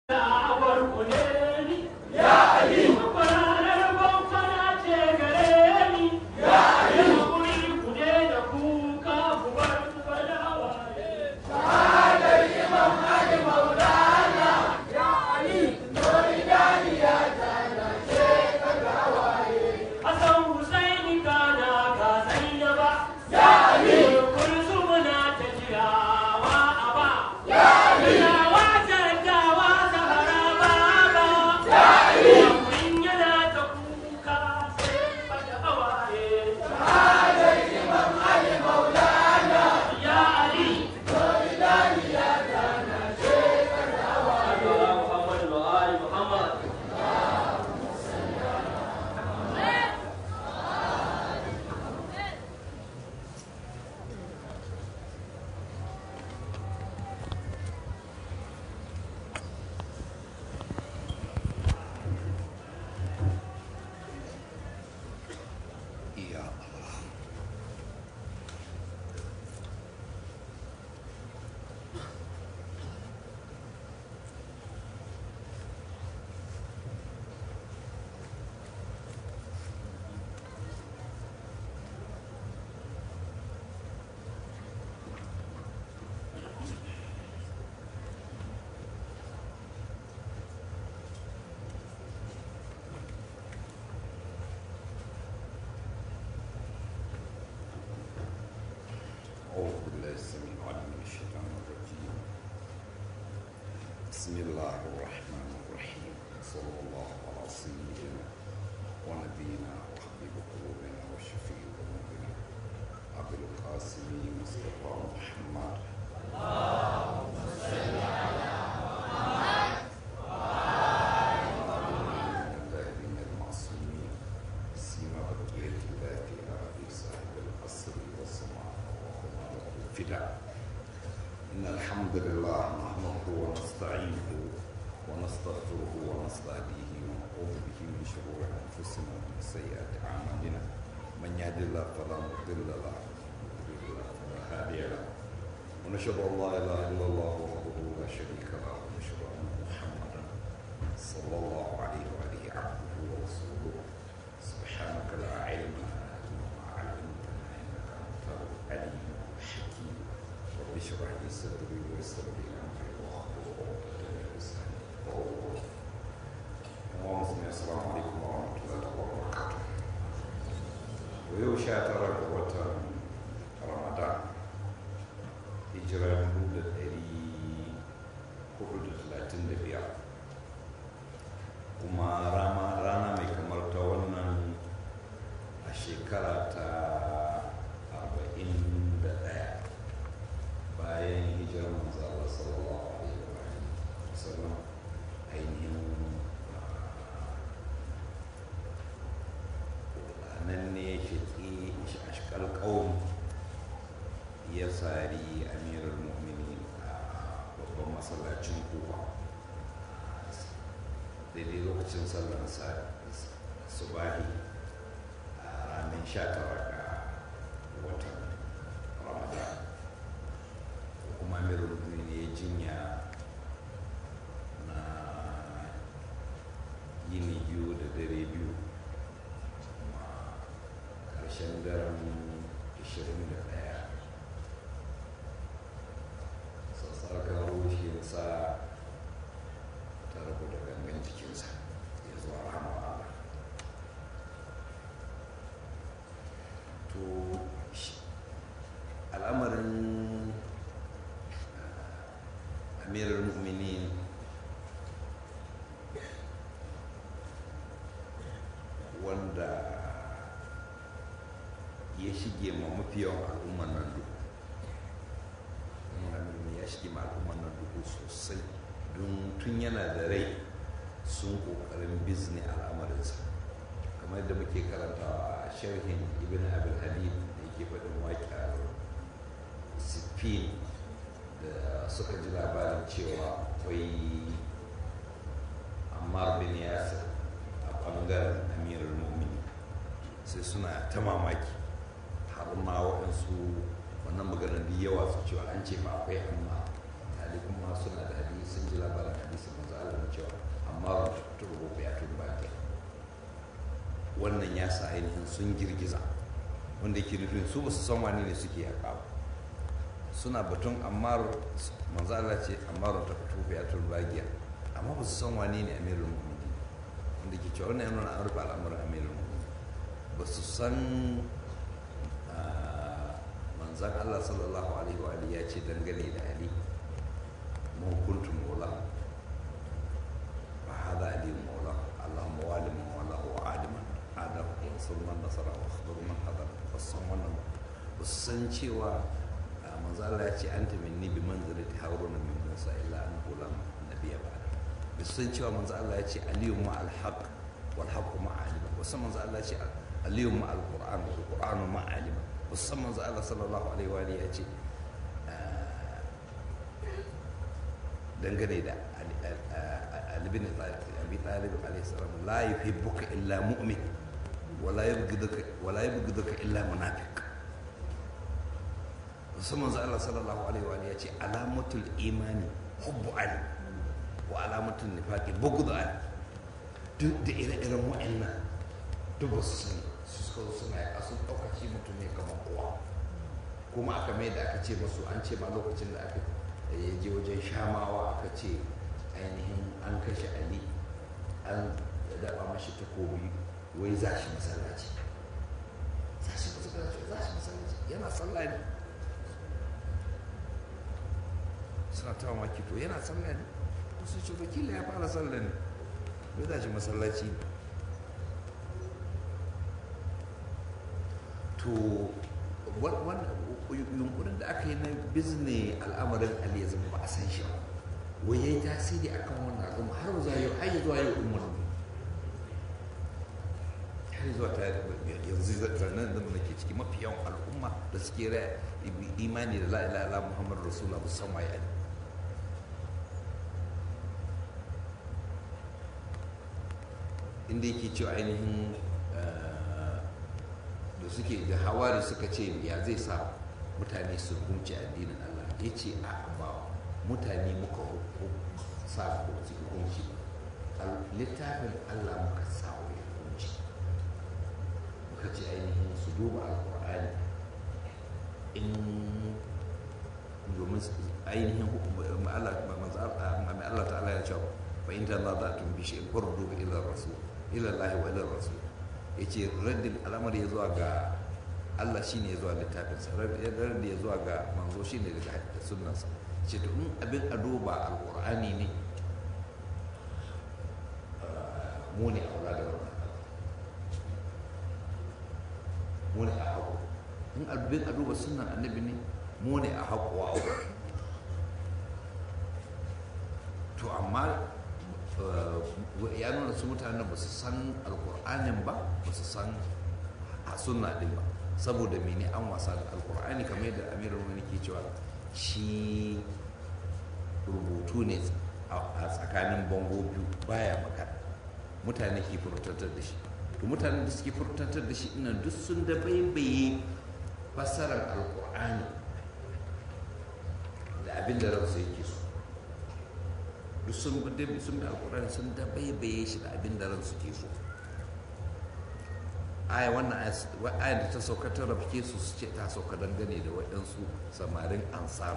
أعوذ بالله السميع العليم من الشيطان الرجيم بسم الله الرحمن الرحيم صلى الله على سيدنا ونبينا وحبيب قلوبنا وشفيع ذنوبنا أبي القاسم مصطفى محمد الذين المعصومين سيما بقية الله إلى أبي صاحب القصر والسماء وهما له الفداء إن الحمد لله نحمده ونستعينه ونستغفره ونستهديه ونعوذ به من شرور أنفسنا ومن سيئات أعمالنا من يهد الله فلا مضل له ومن يضلل فلا هادي له ونشهد أن لا إله إلا الله وحده لا شريك له ونشهد أن محمدا صلى الله عليه وآله عبده ورسوله سبحانك لا علم لنا إلا ما علمتنا إنك أنت العليم الحكيم رب اشرح لي صدري ويسر لي أمري واحلل عقدة من لساني يفقهوا قولي اللهم صل السلام عليكم ورحمة الله وبركاته ويوم شاتر وتر رمضان hijira dubu da ɗari hudu da talatin da biyar kuma rama rana mai kamar ta wannan a shekara ta arba'in da ɗaya bayan hijirar manzo Allah sallallahu alaihi wa sallam ainihin ah, nan ne shaƙi ashkal ƙaun ya sari amirar mu'minin a babban masallacin kufa daidai lokacin sallar subahi a ranar sha tara ga watan ramadan kuma amirar mu'minin ya jinya na yini biyu da dare biyu kuma ƙarshen daren 21 sassarkar rushinsa ta rabu da gangan jikinsa ya zuwa rahama Allah to shi- al'amarin ah, amirar mu'minin wanda ya shige ma mafi yawan al'ummar nan duk Muhammadu ya shige ma al'ummar nan duhu sosai don tun yana da rai sun kokarin bizni al'amarinsa kamar yadda muke karantawa a sharhin ibn abin habib da yake faɗin waƙar siffin da suka ji labarin cewa akwai ammar bin yasir a ɓangaren amirar mumini sai suna ta mamaki har ma waɗansu wannan maganar da yawa su cewa an ce ba akwai amma tali kuma suna da hadisi sun ji labarin hadisi manzo Allah sa ainihin sun girgiza wanda yake nufin su ba su san wani ne suke yaƙa ba suna batun ammar manzo Allah ce ammar ta tufi a turbagiya amma ba su san wani ne amirul mu'minin wanda ke cewa wannan yana an rufe al'amuran amirul mu'minin ba su san manzan Allah sallallahu alaihi wa alihi ya ce dangane da Ali mun kuntum maula fa hada ali maula Allahumma walim maula wa aliman adam wa sulman nasara wa khabar man hadar ba su san wannan ba su san cewa manzo Allah ya ce anta minni bi manzilati haruna min musa illa an lam nabiyya ba ba su san cewa manzo Allah ya ce aliyu ma al haqq wal haqq ma alima ba san manzo Allah ya ce aliyu ma al qur'an wal qur'anu ma alima ba san manzo Allah sallallahu alaihi wa alihi ya ce dangane da Ali bin Abi Talib alaihi salam la yuhibbuka illa mu'min wala yabghiduka wala yabghiduka illa munafiq musamman Allah sallallahu alaihi wa ya ce alamatul imani hubbu ali wa alamatul nifaqi bughd ali duk da ire-iren wa'annan duk ba su sani su suka zo suna yaƙa sun ɗauka shi mutum ne kamar kowa kuma aka mai da aka ce masu an ce ma lokacin da aka ya je wajen shamawa aka ce ainihin an kashe ali an daɓa mashi takobi wai za shi masallaci za shi masallaci za shi masallaci yana sallah ne suna ta mamaki to yana sallah ne wasu ce wakila ya fara sallah ne bai za shi masallaci to yunkurin da aka yi na bizne al'amarin ali ya zama ba a san shi ba wai ya yi tasiri a kan wannan al'umma har zuwa yau har zuwa yau umar har zuwa ta yanzu zanen da ke ciki mafi yawan al'umma da suke imani da la'ila ala muhammadu rasulullah musamman ya inda yake cewa ainihin da suke da hawari suka ce ya zai sa mutane su hukunci addinin Allah ya ce a ba mutane muka sa su hukunci littafin Allah muka sa wa hukunci muka ce ainihin su duba alkur'ani in domin ainihin Allah ta'ala ya ce fa in ta za ta tumbi shi fardu ila rasul ila Allah wa ila rasul ya ce raddin al'amari ya zuwa ga Allah shi ne ya zuwa littafinsa raddin ya zuwa ga manzo shi ne daga sunansa ce to in abin a duba alƙur'ani ne mu ne a wula da wannan mu ne a haƙo in abin a duba sunan annabi ne mu ne a haƙo a to amma ya nuna su mutanen ba su san alkur'anin ba ba su san a sunna din ba saboda mene an wasa da alkur'ani kamar yadda amirar wani ke cewa shi rubutu ne a tsakanin bango biyu baya magana mutane ke furtantar da shi to mutanen da suke furtantar da shi ina duk sun da baibaye fassarar alkur'ani da abin da ransu yake so duk sun bi sun bi alkurani sun da baibaye shi da abin da ran suke so aya wannan aya da ta sauka ta rafke su su ce ta sauka dangane da waɗansu samarin ansar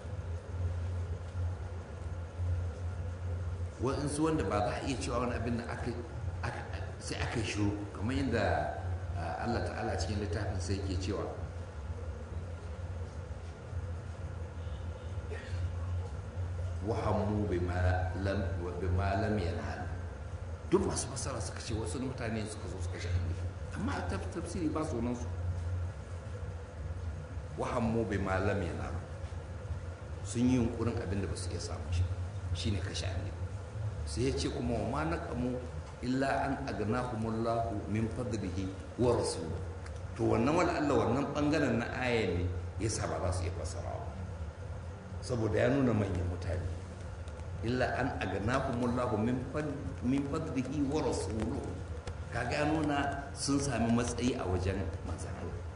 waɗansu wanda ba za a iya cewa wani abin da aka sai aka yi shiru kamar yadda Allah ta'ala cikin littafin sai ke cewa wahammu bima lam yanhal duk masu fasara suka ce wasu mutane suka zo suka shahi amma a tafsiri ba su nan su wahammu bima lam yanhal sun yi yunkurin abin da ba su iya samu shi shine kashe annabi sai ya ce kuma wa ma naqamu illa an agnahumullahu min fadlihi wa rasuluhu to wannan wani Allah wannan bangaren na aya ne yasa ba za su iya fasarawa saboda ya nuna manyan mutane illa an agnahumullahu min fadlihi wa rasuluhu kaga ya nuna sun sami matsayi a wajen manzan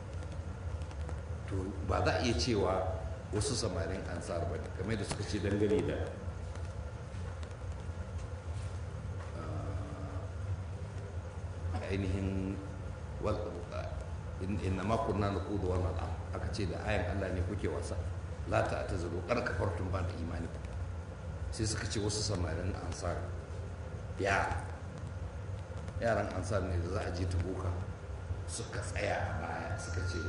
to ba za a iya cewa wasu samarin ansar ba ne kamar da suka ce dangane da ainihin inna ma kunna naqudu wa nal'am aka ce da ayan Allah ne kuke wasa la ta tazalu kar kafartum ba da imani sai suka ce wasu samarin ansar ya yaran ansar ne da za a je ta boka suka tsaya a baya suka ce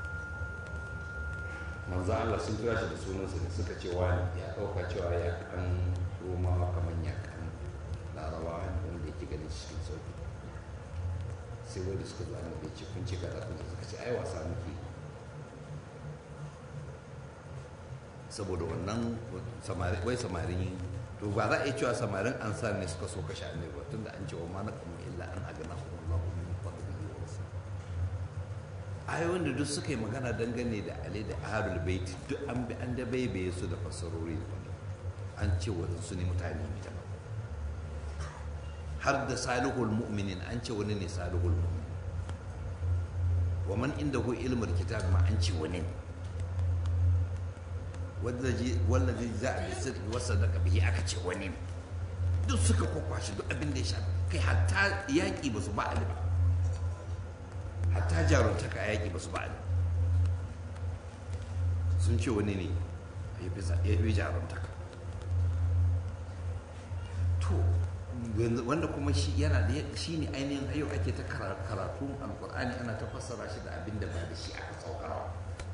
manzo Allah sun kira shi da sunansa ne suka ce wani ya ɗauka cewa ya kan romawa kamar ya kan larabawa ne wanda yake ganin cikin sauki sai wanda suka zo annabi ya ce kun ce kaza kun suka ce ai wasa muke saboda wannan samari wai samarin to ba za a yi cewa samarin ansar ne suka so kashe annabi ba tunda an ce wa ma naqamu illa an agana Allah min fadlihi wa rasul ayoyin da duk suka yi magana dangane da Ali da Ahlul Bait duk an bi an da baibaye su da fassarori daban an ce wadansu ne mutane ne daban har da salihul mu'minin an ce wani ne salihul mu'min wa man indahu ilmul kitab ma an ce wani ne wallazi za a bisir wasa daga bihi aka ce wani ne duk suka kwakwashi duk abin da ya shafi kai hatta yaƙi ba su ba ali ba hatta jaruntaka a yaƙi ba su ba ali sun ce wani ne ya fi jaruntaka to wanda kuma shi yana da shi ne ainihin yau ake ta karatu alkur'ani ana ta fassara shi da abin da ba da shi aka saukarawa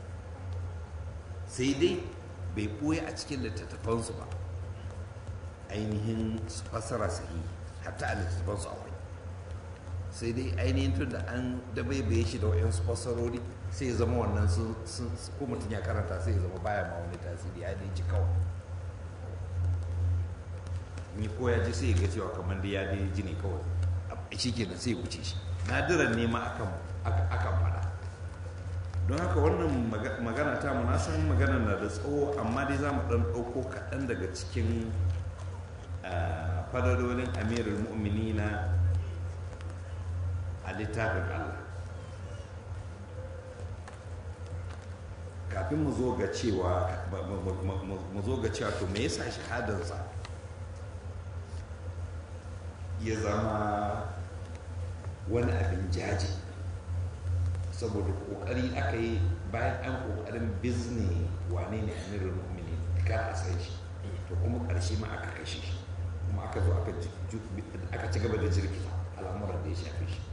sai dai bai ɓoye a cikin littattafansu ba ainihin fassara sahi hatta a littattafansu akwai sai dai ainihin tun da an dabaibaye shi da wa'yansu fassarori sai ya zama wannan sun ko mutum ya karanta sai ya zama baya ma wani tasiri ya dai ji kawai ni ko ya ji sai ya ga cewa kamar da ya dai ji ne kawai shi ke da sai ya wuce shi nadiran ne ma akan faɗa don haka wannan magana ta mu na san magana na da tsawo amma dai za mu ɗan ɗauko kaɗan daga cikin fadadolin amirul mu'minina a littafin allah kafin mu zo ga cewa mu zo ga cewa to me yasa shahadarsa ya zama wani abin jaji saboda kokari aka yi bayan an kokarin bizni wane ne amirul mu'minin kar a san shi to kuma karshe ma aka kashe shi kuma aka zo aka ci gaba da jirkita al'amuran da ya shafi shi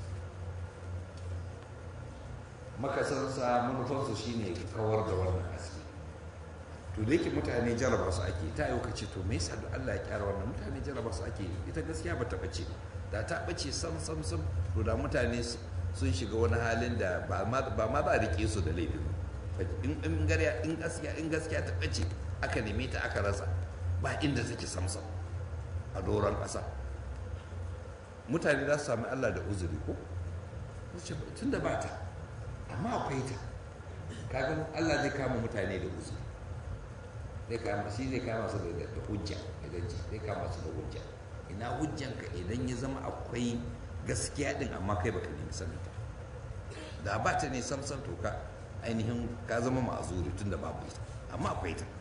makasansa manufansu shine kawar da wannan haske to da yake mutane jaraba su ake ta yau kace to me yasa da Allah ya kyara wannan mutane jaraba su ake ita gaskiya ba ta bace da ta bace sam sam sam to da mutane sun shiga wani halin da ba ma za a rike su da laifin in gaskiya in gaskiya ta bace aka neme ta aka rasa ba inda take samsam a doron ƙasa mutane za su sami Allah da uzuri ko tun da ba ta amma akwai ta kaga Allah zai kama mutane da uzuri zai kama shi zai kama su da hujja idan ji zai kama su da hujja ina hujjanka idan ya zama akwai gaskiya din amma kai baka nemi sanin ta da ba ta ne samsam to ka ainihin ka zama ma'azuri tun da babu ita amma akwai ta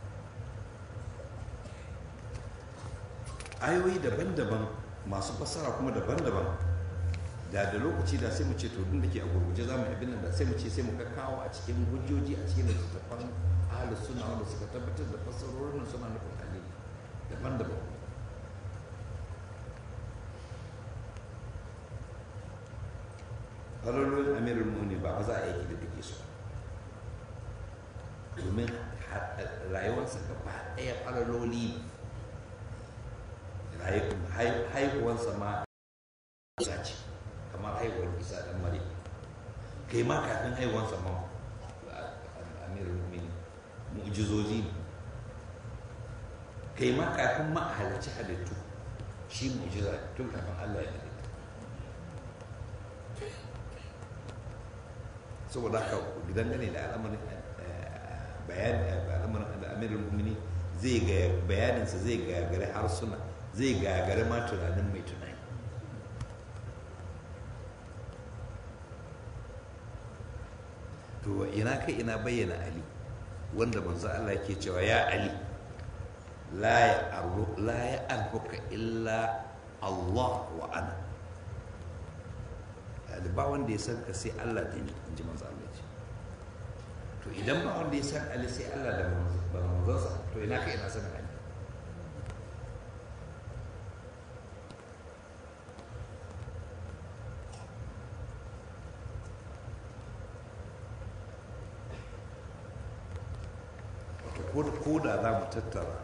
ayoyi daban-daban masu fassara kuma daban-daban da da lokaci da sai mu ce to duk da ke a gurguje za mu yi abin da sai mu ce sai mu kawo a cikin hujjoji a cikin littattafan ahalus suna wanda suka tabbatar da fassarorin suna nufin ali daban-daban ƙwararrun amirul muni ba za a yi da duke su domin rayuwarsa gaba ɗaya ƙwararroli haihuwarsa ma isa ce kamar haihuwar isa ɗan mare kai ma kafin haihuwarsa ma amirul muni mu'jizozi ne kai ma kafin ma a halarci halittu shi mu'jiza tun kafin allah ya halitta saboda haka dangane da al'amarin bayan al'amarin da amirin mumini zai ga bayaninsa zai gagare harsuna zai gagare ma tunanin mai tunani to ina kai ina bayyana ali wanda manzo Allah ke cewa ya ali la ya arhuka illa Allah wa ana Ali ba wanda ya san ka sai Allah da ni in ji manzo Allah ce to idan ba wanda ya san Ali sai Allah da manzonsa to ina ka ina sanin Ali ko da za mu tattara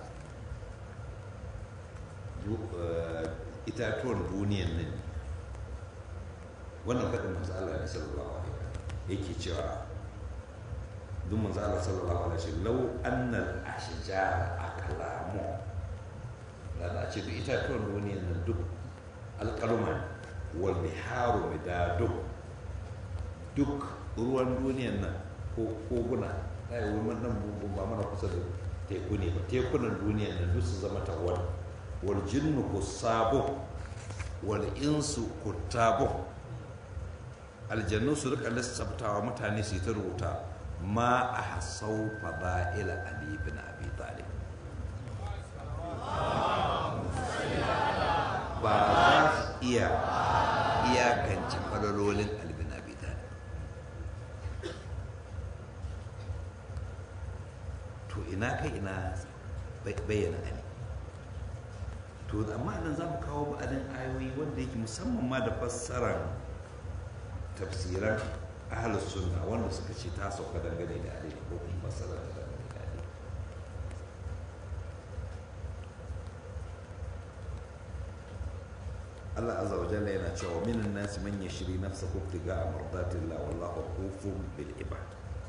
itatuwan duniyan nan wannan faɗin manzo Allah ne sallallahu alaihi yake cewa duk manzo Allah sallallahu alaihi wasallam law anna al-ashjar aqlamu da za a ce duk itatuwan duniyan nan duk alƙaluma wal biharu midadu duk ruwan duniyan nan ko koguna ai wurin nan ba mana kusa da teku ne ba tekunan duniya da duk su zama tawar wal jinnu kusabu wal insu kutabu aljannu su rika lissaftawa mutane su ta rubuta ma a hasau fada'ila ali bin abi talib ba za su iya iyakance falalolin ali bin abi talib to ina kai ina bayyana ali to amma nan za mu kawo ba'adin ayoyi wanda yake musamman ma da fassarar tafsiran ahalus sunna wanda suka ce ta sauka dangane da ali ko kuma fassarar da dangane da ali Allah azza wa jalla yana cewa minan nasi man yashri nafsahu ibtiga'a mardatillah wallahu ghafurun bil ibad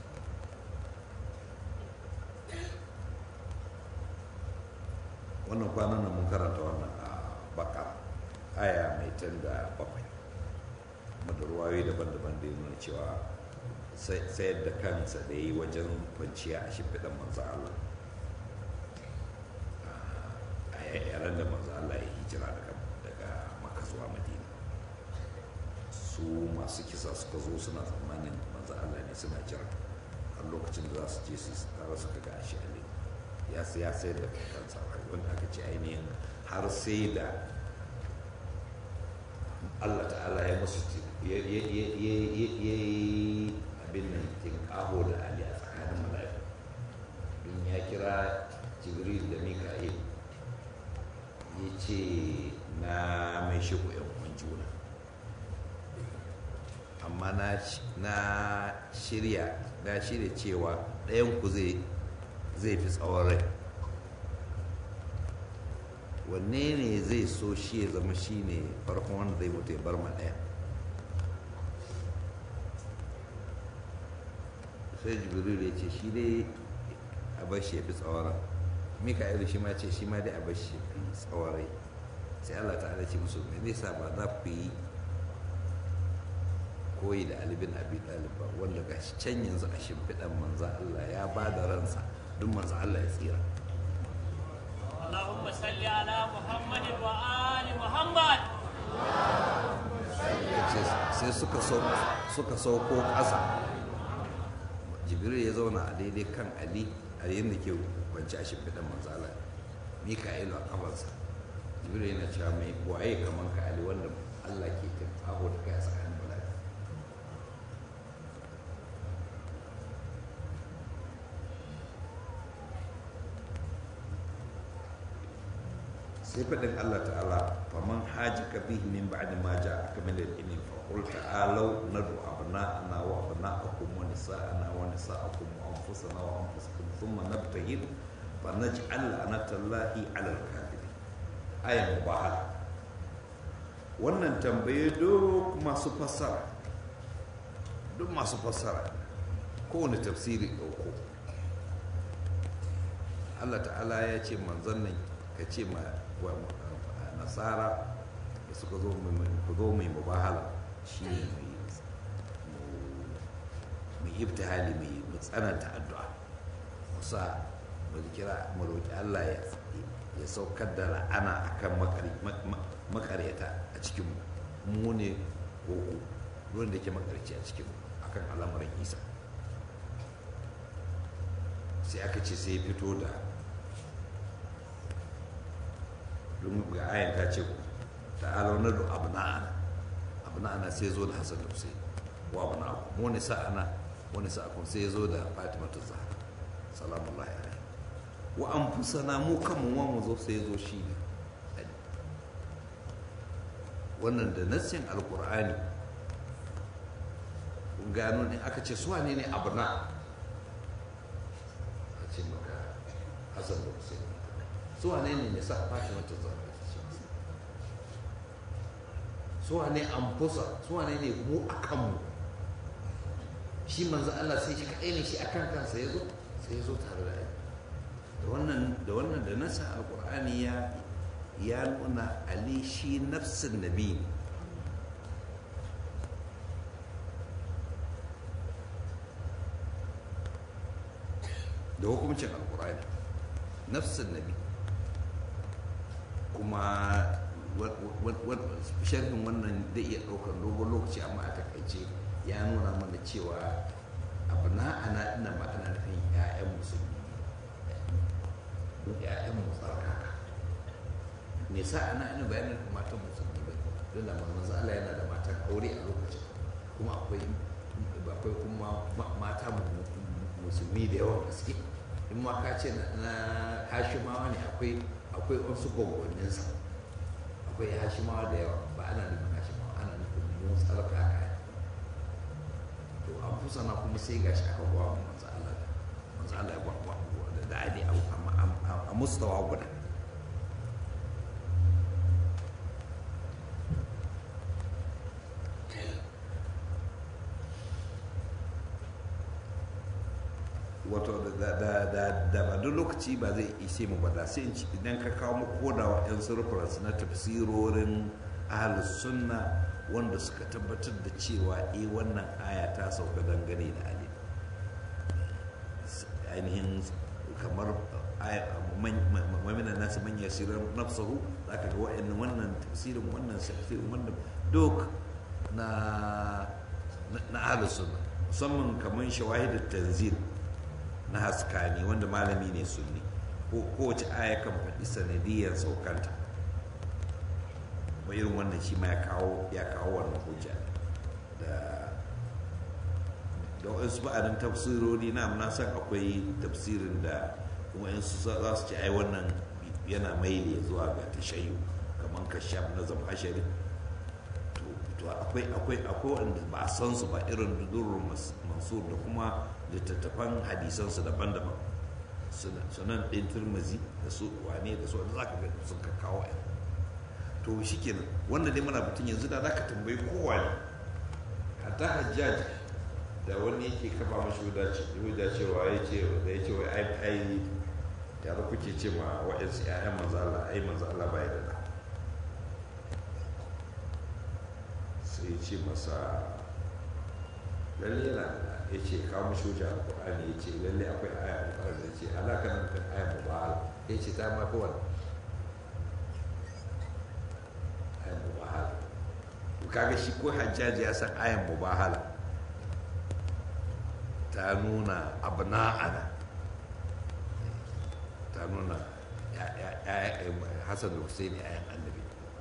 wannan kwanan nan mun karanta wannan a baka aya mai tan da bakwai da ruwayoyi daban-daban da nuna cewa sayar da kansa da yi wajen kwanciya a shimfiɗan manzo Allah a yaran da manzo Allah ya hijira daga maka zuwa madina su masu kisa suka zo suna tsammanin manzo Allah ne suna jira har lokacin da za su je su tara suka ga shi a ya ya sayar da kansa wanda aka ce ainihin har sai da Allah ta'ala ya musu ya yi abin nan tinkaho da Ali a tsakanin mala'iku don ya kira jibril da mika'il ya ce na mai shigo yan uwan juna amma na shirya na shirya cewa ɗayan ku zai zai fi tsawon rai wanne ne zai so shi ya zama shi ne farkon wanda zai mutu ya bar ma ɗaya sai jibril ya ce shi dai a bar shi ya fi tsawon rai mika'il shi ma ce shi ma dai a bar shi ya fi tsawon rai sai allah ta'ala ce musu me zai sa ba za ku yi koyi da alibin abi ɗalib ba wanda ga shi can yanzu a shimfiɗan manza allah ya ba da ransa duk manzo Allah ya tsira اللهم صل على محمد وآل محمد sai suka suka sauko ƙasa jibril ya zauna a daidai kan ali a yayin da ke kwanci a shimfiɗan manzo Allah mika'ilu a kafansa jibril yana cewa mai waye kaman ka ali wanda Allah ke tafaho da kai a tsakanin mala'iku sai faɗin Allah ta'ala faman haji ka bihi min ba'di ma ja'aka min al-ilmi fa qul ta'alu nadu abna'ana wa abna'akum wa nisa'ana wa nisa'akum wa anfusana wa anfusakum thumma nabtahil fa naj'al la'natallahi 'ala al-kadhibin aya mubahala wannan tambaye duk masu fassara duk masu fassara kowane tafsiri ɗauko Allah ta'ala ya ce manzon nan ka ce ma nasara da suka zo mai mubahala shi ne mai ibtihali mai tsananta addu'a musa mu kira mu roƙi Allah ya saukar da la'ana akan makaryata a cikin mu ne ko ruwan da ke makarci a cikin akan al'amarin isa sai aka ce sai fito da don ga ayan ta ce ta'ala na da abna'ana abu na ana sai zo da hasan da husaini wa abu na abu wani sa'ana wani sa'akun sai zo da fatima ta zahra salamullahi alaihi wa an fusana mu kanmu wa mu zo sai zo shi ne wannan da nassin alkur'ani kun gano ne aka ce su wane ne abu na a ce maka hasan da husaini su wane ne ne sa fatima ta zahra su wane an fusa su wane ne mu a kanmu shi manzo Allah sai shi kaɗai ne shi akan kansa ya zo sai ya zo tare da ai da wannan da wannan da nasa alqur'ani ya ya nuna ali shi nafsin nabi ne da hukumcin alqur'ani nafsin nabi kuma sharhin wannan zai iya ɗaukar dogon lokaci amma a takaice ya nuna mana cewa abu na ana ina ba ana nufin ‘ya'yan musulmi mu ‘ya'yan mutsarkaka me sa ana ina bayanin da matan musulmi ba don da manzo Allah yana da matan aure a lokacin kuma akwai akwai kuma mata musulmi da yawan gaske in ma ka ce na hashimawa ne akwai akwai wasu gwagwanninsa akwai hashimawa da yawa ba ana nufin hashimawa ana nufin mutsarkaka to an fusana kuma sai gashi aka gwa manzo Allah manzo Allah ya gwa da da ali a mustawa guda wato da ba duk lokaci ba zai ishe mu ba da sai idan ka kawo mu koda wa yan surplus na tafsirorin ahlus sunna wanda suka tabbatar da cewa eh wannan aya ta sauka dangane da ali ainihin kamar mamina nasu manya sirar nafsahu za ka ga wa'annan wannan tafsirin wannan tafsirin wannan duk na na ahlus sunna musamman kamar shawahidul tanzil na haskani wanda malami ne sunni ko kowace aya kan faɗi sanadiyar saukanta irin wannan shi ma ya kawo ya kawo wannan hujja da da wasu ba'adin tafsirori na na san akwai tafsirin da kuma in su za su ci ai wannan yana maili zuwa ga tashayyu kamar kashaf na zamashari to akwai akwai akwai wanda ba a san su ba irin durrun mansur da kuma littattafan hadisansu daban-daban sunan ɗin turmazi da su wane da su wanda za ka ga sun ka kawo yan to shi kenan wanda dai muna batun yanzu da za ka tambayi kowa ne hatta hajjaj da wani yake kafa mashi wuda cewa ya ce da ya ce wai ai ai tare kuke ce ma wa'yansu 'ya'yan manzo Allah ai manzo Allah bai da sai ya ce masa lalle yana da ya ce kawo mashi wuce alƙur'ani ya ce lalle akwai aya alƙur'ani da ce alaka nan kan aya mubahala ya ce ta mafi wani aya mubahala to kaga shi ko hajjaji ya san ayan mubahala ta nuna abna'ana ta nuna hasan da husaini ayan annabi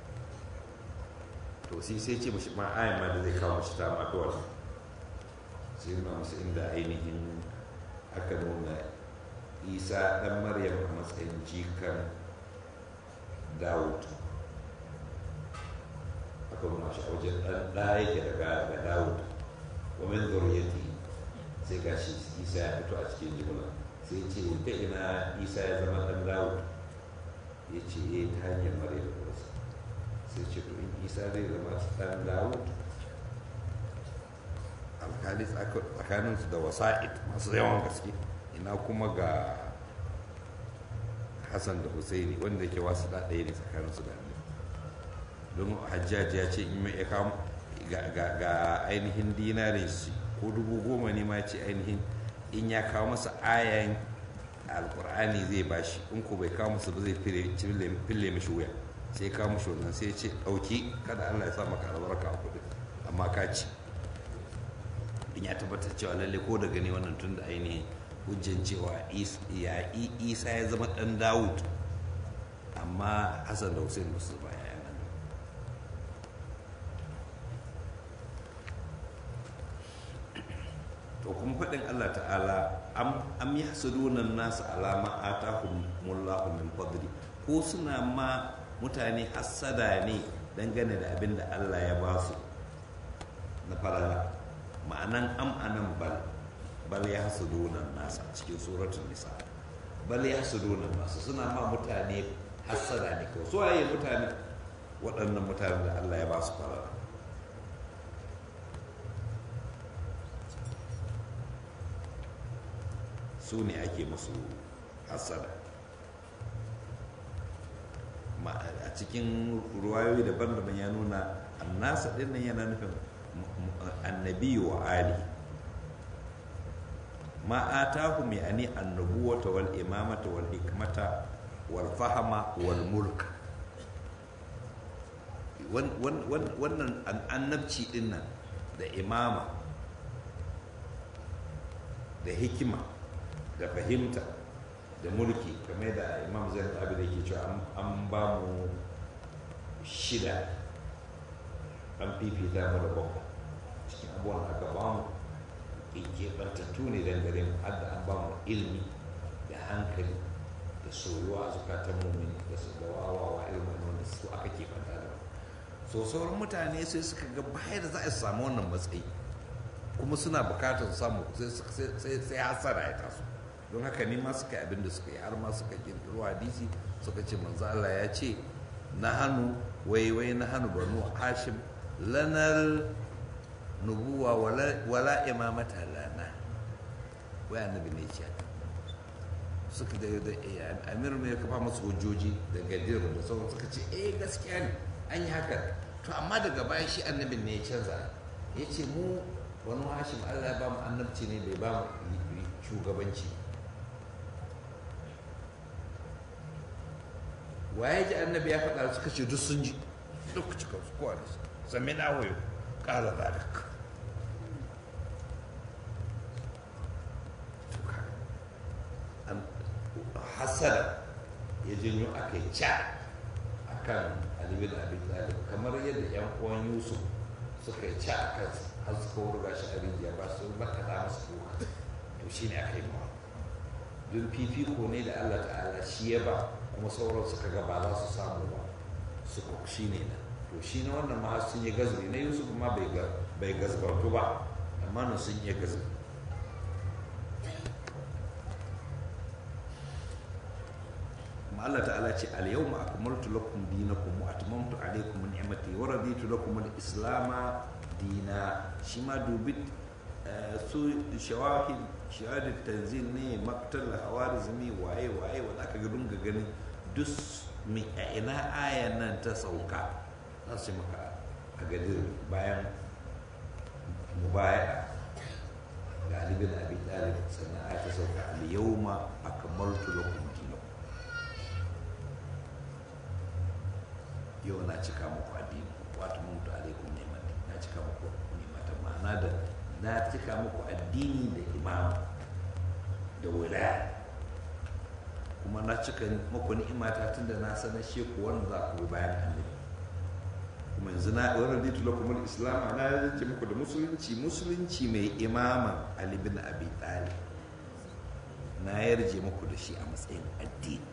to sai sai ce mashi ma ayan ma da zai kawo mashi ta mafi wani sai nuna musu inda ainihin aka nuna isa dan maryam a matsayin jikan dawud aka nuna shi a wajen dan ɗaya yake daga ga dawud wa min zuriyati sai ga shi isa ya fito a cikin jimla sai ce ta ina isa ya zama dan dawud ya ce eh ta hanyar maryam wasu sai ce to in isa zai zama dan dawud alkali tsakaninsu da wasa'id masu yawan gaske ina kuma ga hassan da husaini wanda ke wasu da ɗaya ne tsakaninsu da ne don hajjaji ya ce in mai ya ga ainihin dinari ko dubu goma ne ma ce ainihin in ya kawo masa ayan alkur'ani zai bashi in ko bai kawo masa ba zai fille mishi wuya sai kawo mishi wannan sai ce ɗauki kada allah ya sa maka albarka a kuɗi amma ka ci in ya tabbatar cewa lalle ko da gani wannan tun da ainihin hujjan cewa isa ya zama dan dawud amma hassan da hussein ba su ba ya nan to kuma faɗin Allah ta'ala am yahsuduna an-nas ala ma atahumullahu min fadli ko suna ma mutane hassada ne dangane da abin da Allah ya ba su na falala ma'anan am anan bal bal yahsuduna an-nas cikin suratul nisa bal yahsuduna an-nas suna ma mutane hassada ne kawai su waye mutane waɗannan mutane da Allah ya ba su falala su ne ake musu hasada a cikin ruwayoyi daban-daban ya nuna annasa ɗin nan yana nufin annabi wa ali ma atahu mai ani annabuwata wal imamata wal hikmata wal fahama wal mulk wannan annabci ɗin nan da imama da hikima da fahimta da mulki kamar da imam zai abin da ke cewa an ba mu shida an fifita mu da bakwai cikin abubuwan da aka ba mu keɓantattu ne dangane mu har da an ba mu ilmi da hankali da soyuwa a zukatan mumin da su da wawawa ilmin wanda su aka keɓanta da so sauran mutane sai suka ga bayar da za a samu wannan matsayi kuma suna bukatar samu sai hasara ya taso don haka ne ma suka abin da suka yi har ma suka kirkiro hadisi suka ce manzo Allah ya ce na hannu wai wai na hannu banu hashim lanar nubuwa wala imamata lana wai annabi ne ce suka da da amir mai ya kafa masu hujjoji da gadir da sauran suka ce eh gaskiya ne an yi haka to amma daga baya shi annabin ne ya canza ya ce mu wani hashim Allah ya ba mu annabci ne bai ba mu shugabanci waye ji annabi ya faɗa suka ce duk sun ji duk cikin su kowa da su sami na wayo ƙara zalik hasada ya janyo aka yi ca a kan alibin abin talib kamar yadda yan uwan yusuf suka yi ca a kansa har suka wurga shi a rijiya ba su makaɗa masu kuka to shi ne aka yi mawa don fifiko ne da allah ta'ala shi ya ba kuma sauran suka ga ba za su samu ba suka shi ne na to shi na wannan ma sun yi gazbi na yusuf ma bai gazbartu ba amma nan sun yi gazbi kuma Allah ta'ala ce al-yawma akmaltu lakum dinakum wa atmamtu alaykum ni'mati wa raditu lakum al-islam dina shi ma dubi su shawahid shahadar tanzil ne maktar hawarizmi waye waye wanda aka ga dunga ganin duk mai a ina ayan nan ta sauka za su maka a gadir bayan mubaya ga alibin abi talib sannan aya ta sauka al-yawma akmaltu lakum dinakum yau na cika muku addini wato mutu alaikum ni'mati na cika muku ni'mata ma'ana da na cika muku addini da imama da wilaya kuma na cika muku ni'imata tun da na sanar shi ku wanda za ku bi bayan annabi kuma yanzu na wani raditu lakum al-islam na yanke muku da musulunci musulunci mai imama ali bin abi talib na yarje muku da shi a matsayin addini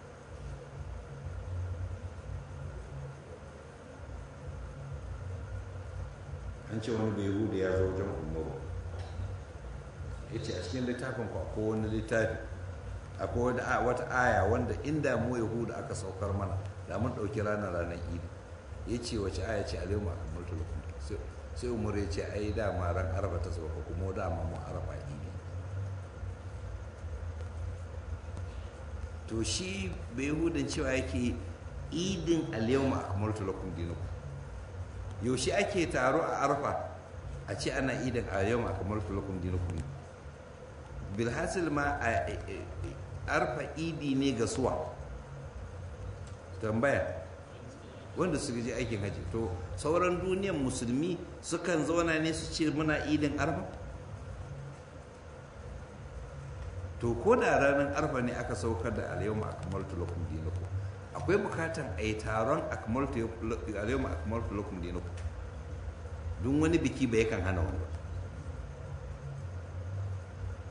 an ce wani bai hudu ya zo wajen umaru ya ce a cikin littafin ku akwai wani littafi akwai wata aya wanda inda mu yahudu aka saukar mana da mun ɗauki ranar ranar idi ya ce wace aya ce alayhi akamar tulukun sai umar ya ce ai dama ran arba ta sauka kuma dama mu arba idi to shi bai hudun cewa yake idin alayhi akamar tulukun dinaku yaushe ake taro a arfa a ce ana idan a yau kamar tulakun dinakun bilhassil ma a arfa idi ne ga suwa tambaya wanda su je aikin haji to sauran duniyan musulmi sukan zauna ne su ce muna idin arfa to ko da ranar arfa ne aka saukar da alayyamu akamar tulakun dinakun akwai bukatan a yi taron alayyamu akamar tulakun dinakun don wani biki bai kan hana wani ba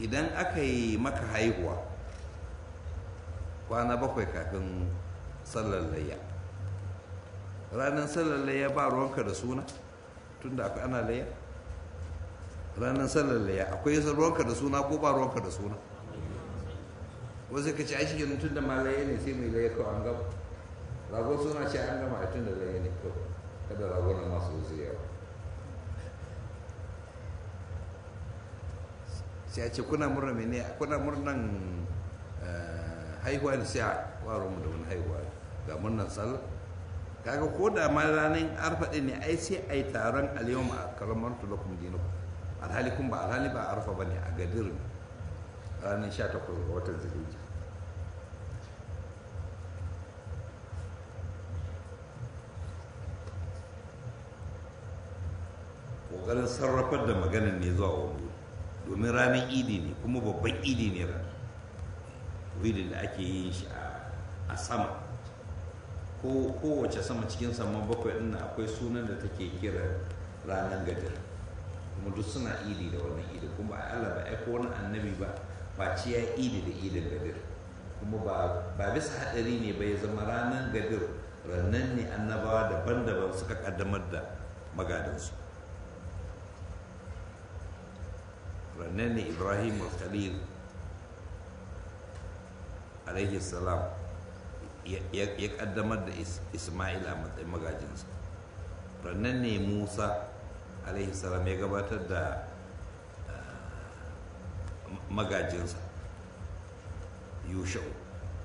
idan aka yi maka haihuwa kwana bakwai kafin sallar layya ranar sallar layya ba ruwanka da suna tunda akwai ana layya ranar sallar layya akwai ruwanka da suna ko ba ruwanka da suna wasu ka ci a cikin tun da ma layya ne sai mai layya kawai an gama ragon suna ce an gama a tun da layya ne kawai kada ragon masu wasu yawa sai a ce kuna murna mene kuna murnan haihuwa ne sai a waro mu da wani haihuwa ga murnan sallah kaga ko da ma ranar arfa ɗin ne ai sai a yi taron aliyu a karamar tulakum dinaku alhali kun ba alhali ba arfa ba ne a gadir ranar 18 ga watan zulhijja ƙoƙarin sarrafar da maganin ne zuwa wani domin ranar idi ne kuma babban idi ne ran widin da ake yin shi a sama ko kowace sama cikin saman bakwai ɗin akwai sunan da take kira ranar gadir kuma duk suna idi da wannan idi kuma a Allah ba aiko wani annabi ba face ya idi da idin gadir kuma ba bisa haɗari ne ba ya zama ranar gadir rannan ne annabawa daban-daban suka kaddamar da magadansu rannan ne ibrahim al-khalil alaihi salam ya kaddamar da ismail a matsayin magajinsa rannan ne musa alaihi salam ya gabatar da magajinsa yushau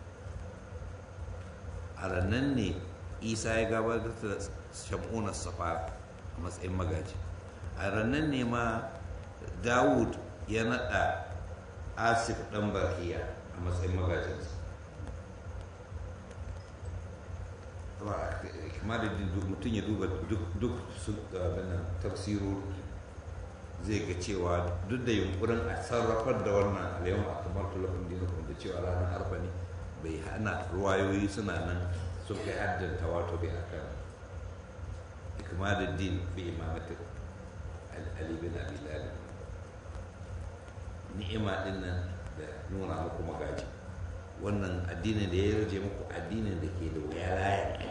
a rannan ne isa ya gabatar da shamunar safa a matsayin magaji a rannan ne ma dawud ya naɗa asif ɗan barkiya a matsayin magajinsa kuma da mutum ya duba duk su tafsiru zai ga cewa duk da yunkurin a sarrafar da wannan alayyar a kamar tulafin dinakun da cewa ranar harfa ne bai hana ruwayoyi suna nan sun kai haddanta wato bai akan ikmalar din bi imamatin ali bin abi talib ni'ima din nan da nuna muku magaji wannan addinin da ya rage muku addinin da ke da wuya layan ai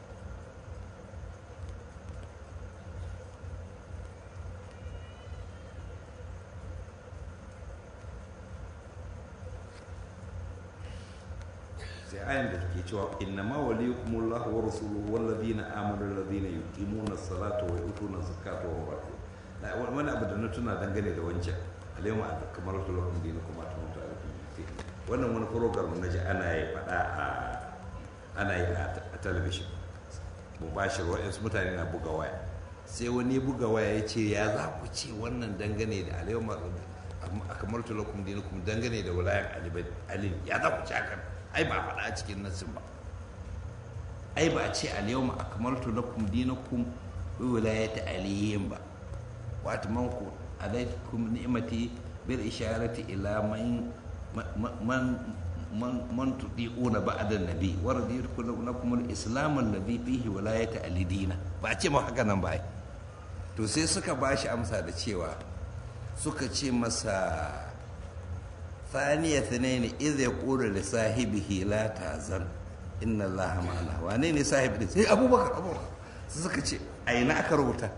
sai ayan da ke cewa inna ma waliyukum Allah wa rasuluhu wal ladina amanu alladhina yuqimuna as-salata wa yu'tuna az-zakata wa hum raki'un wani abu da na tuna dangane da wancan alayhi kamar lakum dinukum atamtu alaikum wannan wani program na ji ana yi faɗa a ana yi a talabishin mubashir wa'yansu mutane na buga waya sai wani buga waya ya ce ya za ku ce wannan dangane da alayhi a kamar tulakum dinukum dangane da wulayan ali ya za ku ce hakan ai ba faɗa a cikin nassin ba ai ba a ce alyawma akmaltu lakum dinakum bi wilayati aliyin ba wa atmanku alaikum ni'mati bil isharati ila man man man man tudiuna ba'da nabi wa raditu lakum al-islam alladhi fihi wilayati alidina ba a ce ma haka nan ba ai to sai suka bashi amsa da cewa suka ce masa ثانية اثنين إذ يقول لصاحبه لا تحزن إن الله معنا wane ne sahib din sai abubakar abubakar su suka ce a ina aka rubuta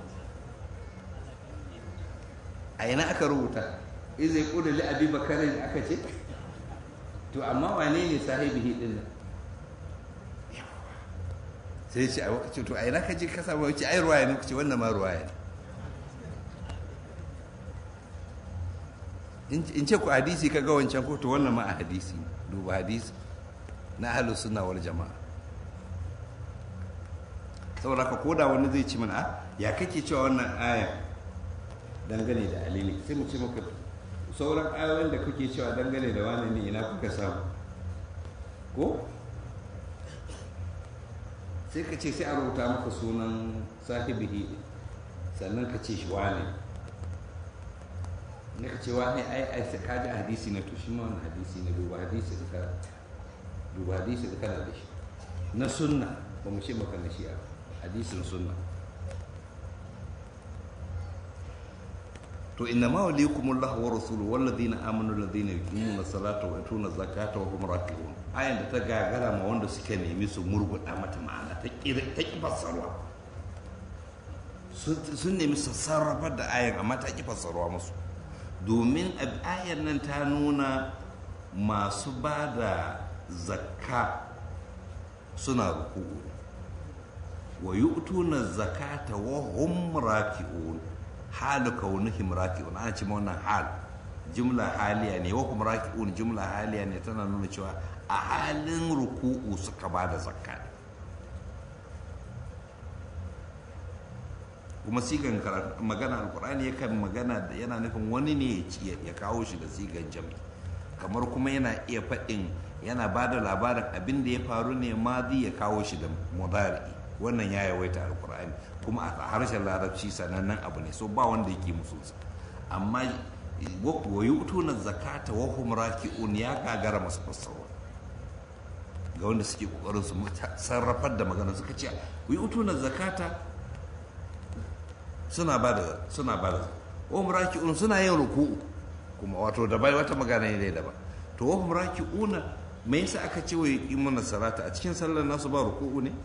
a ina aka rubuta iz yaqulu li abi bakar aka ce to amma wane ne sahibihi din nan sai ce a ce to a ina ka je ka samu ce ai ruwaya ne ku ce wannan ma ruwaya ne in ce ku hadisi ka ga wancan ko to wannan ma a hadisi duba hadisi na ahlus sunna wal jama'a saboda ka koda wani zai ci mana a ya kake cewa wannan aya dangane da alili sai mu ce maka sauran ayoyin da kuke cewa dangane da wani ne ina kuka samu ko sai ka ce sai a rubuta maka sunan sahibihi sannan ka ce shi wane ne ka ce wani ai ai sai ka ji hadisi na to shi ma wani hadisi ne duba hadisi da kana duba hadisi da kana da shi na sunna ba mu ce maka na shi'a hadisin sunna to inna ma waliyukumullahu wa rasuluhu walladhina amanu alladhina yuqimuna salata wa yutuna zakata wa hum raki'un ayan da ta gagara ma wanda suka nemi su murguda mata ma'ana ta ki ta ki fassarwa sun nemi su sarrafar da ayan amma ta ki fassarwa musu domin ayan nan ta nuna masu ba da zakka suna ruku'u wa yu'tuna zakata wa hum raki'un halu kaunihim raki'un ana ce wannan hal jumla haliya ne wa hum raki'un jumla haliya ne tana nuna cewa a halin ruku'u suka ba da zakka kuma sigan magana alkur'ani yakan magana da yana nufin wani ne ya kawo shi da sigan jami kamar kuma yana iya faɗin yana ba da labarin abin da ya faru ne madi ya kawo shi da mudari wannan ya yawaita alkur'ani kuma a harshen larabci sanannen abu ne so ba wanda yake musu amma wa yu'tuna zakata wa hum raki'un ya gagara masu fassara ga wanda suke kokarin su sarrafar da magana suka ce wa yu'tuna zakata suna ba da suna ba da wa hum raki'un suna yin ruku'u kuma wato da bai wata magana ne da ba to wa hum raki'una me yasa aka ce wa yuqimuna salata a cikin sallar nasu ba ruku'u ne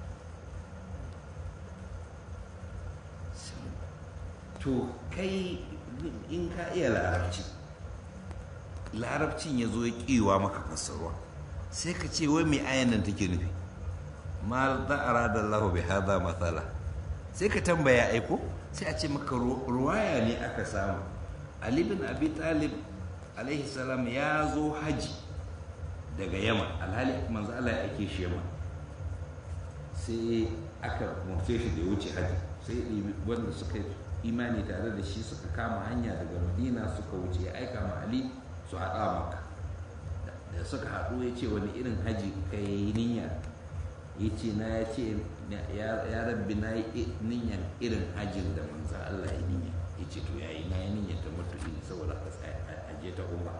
to kai in ka iya larabci larabcin ya zo ya kiwa maka fassarwa sai ka ce wai mai ayan nan take nufi ma da arada Allah bi hada matsala sai ka tambaya aiko sai a ce maka ruwaya ne aka samu Ali bin Abi Talib alaihi salam ya zo haji daga Yaman alhali manzo Allah ya ake shi Yaman sai aka mace shi da ya wuce haji sai wanda suka imani tare da shi suka kama hanya daga madina suka wuce ya aika ma ali su haɗa maka da suka haɗu ya ce wani irin haji ka yi niyya ya ce na ya ce ya rabbi na yi niyyan irin hajin da manzan Allah ya niyya ya ce to ya yi na yi niyyar ta mutu ne saboda a je ta umra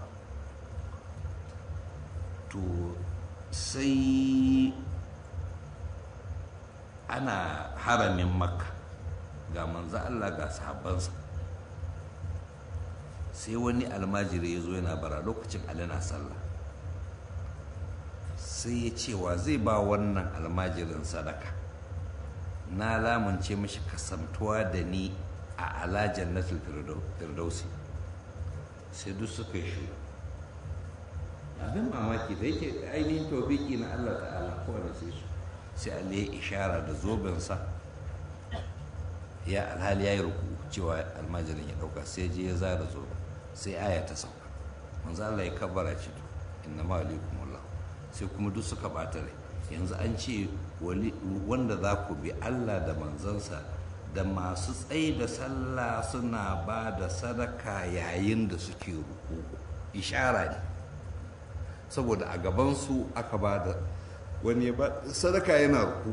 to sai ana haramin makka ga manzo Allah ga sahabbansa sai wani almajiri ya zo yana bara lokacin Ali na sallah sai ya cewa zai ba wannan almajirin sadaka na lamunce mashi kasantuwa da ni a ala jannatul firdausi sai duk suka yi shi abin mamaki da yake ainihin tofiki na Allah ta'ala kowane sai su sai Ali ya ishara da zobensa ya alhali ya yi ruku cewa almajirin ya dauka sai je ya zara zo sai aya ta sauka manzo Allah ya kabbara ce to inna ma alaikumullah sai kuma duk suka bata rai yanzu an ce wanda za ku bi Allah da manzansa da masu tsaye da sallah suna ba da sadaka yayin da suke ruku ishara ne saboda a gabansu aka ba da wani ba sadaka yana ruku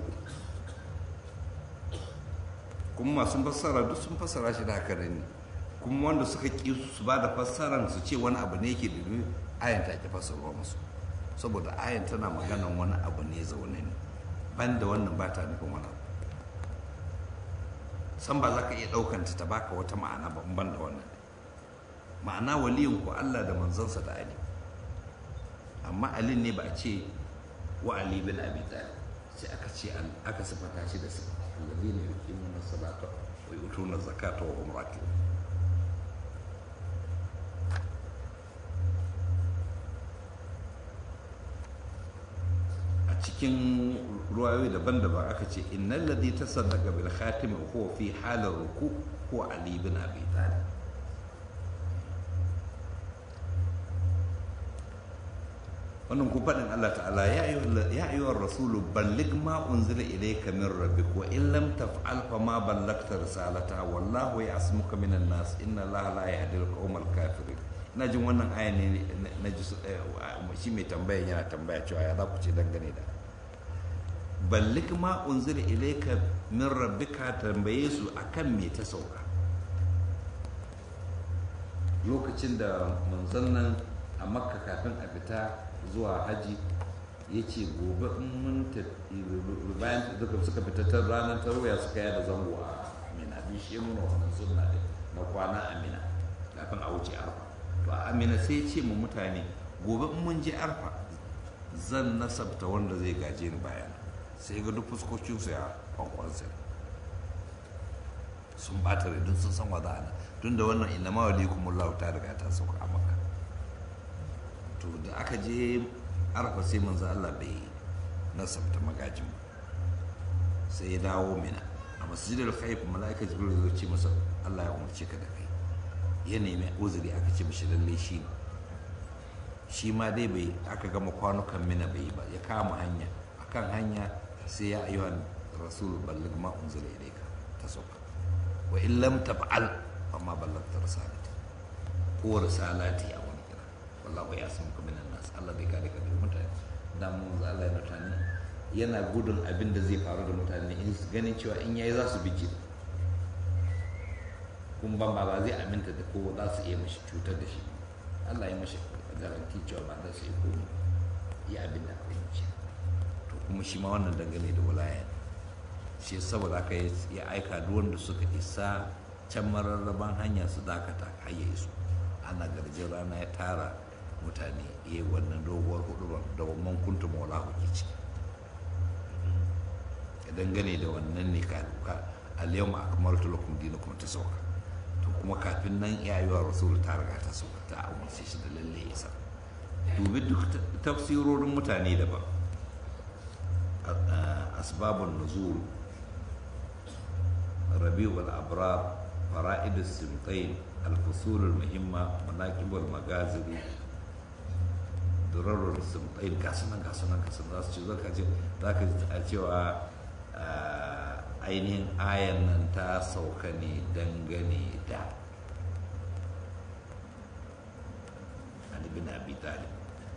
kuma masu fassara duk sun fassara shi da haka ne kuma wanda suka ƙi su ba da fassaran su ce wani abu ne yake da ayan ta ke fassarwa musu saboda ayan tana maganan wani abu ne zaune ne ban da wannan ba ta nufin wani abu san ba za ka iya ɗaukanta ta baka wata ma'ana ba ban da wannan ma'ana waliyin ku Allah da manzansa da Ali amma Ali ne ba a ce wa Ali bin Abi Talib sai aka ce aka sifata shi da sifa الذين يقيمون الصلاة ويؤتون الزكاة وهم راكعون a cikin ruwayoyi daban-daban aka ce innal ladhi tasaddaqa bil khatim huwa fi halar ruku huwa ali bin abi talib wannan ku faɗin Allah ta'ala ya ayyuhar rasulu ballig ma unzila ilayka min rabbik wa in lam taf'al fa ma ballagta risalata wallahu ya'smuka minan nas inna Allah la yahdi al-qawmal kafirin ina jin wannan aya ne na ji shi mai tambaya yana tambaya cewa ya za ku ce dangane da ballig ma unzila ilayka min rabbika tambaye su akan me ta sauka lokacin da manzon nan a makka kafin a fita zuwa haji ya ce gobe in mun tafi bayan duka suka fita ta ranar tarwaya suka yada zango a mina bi shi muna wannan sunna ne na kwana amina kafin a wuce arfa to a amina sai ce mu mutane gobe in mun je arfa zan nasabta wanda zai gaje ni bayan sai ga duk fuskokinsu ya kwankwansa sun bata rai don sun san wa za a tun da wannan inna ma walikumullahu ta riga ta sauka a maka to da aka je arfa sai manzo Allah bai nasabta magajin ba sai ya dawo mina a masjidar khaif mala'ika jibril zai ce masa Allah ya umarce ka da kai ya nemi uzuri aka ce mishi lalle shi ne shi ma dai bai aka gama kwanukan mina bai ba ya kama hanya akan hanya sai ya ayyuhan rasul balligh ma unzila ilayka ta sauka wa in lam taf'al amma ballagta risalati ko risalati a wani kira wallahu ya san kuma minan nas Allah zai kare ka daga mutane da mun za Allah ya mutane yana gudun abin da zai faru da mutane in ganin cewa in yayi za su bije kun ban ba zai aminta da ko za su iya mashi cutar da shi Allah ya mashi garanti cewa ba za su yi komai ya abin da aka yi to kuma shi ma wannan dangane da walaya shi saboda aka ya aika duk wanda suka isa can mararraban hanya su dakata har ya iso ana garjin rana ya tara mutane ya yi wannan doguwar hudu da wannan kuntu maula huki ce dangane da wannan ne ka al-yawma akmaltu lakum dinakum ta sauka to kuma kafin nan yayuwa rasul ta riga ta sauka ta umarce shi da lalle isa dubi duk tafsirorin mutane daban asbabun nuzul rabi'ul abrar fara'id as-simtain al-fusul al-muhimma manaqib al-magaziri durarul simtain gasunan gasunan gasunan za su ce zaka ce zaka a cewa ainihin ayan nan ta sauka ne dangane da Ali bin Abi Talib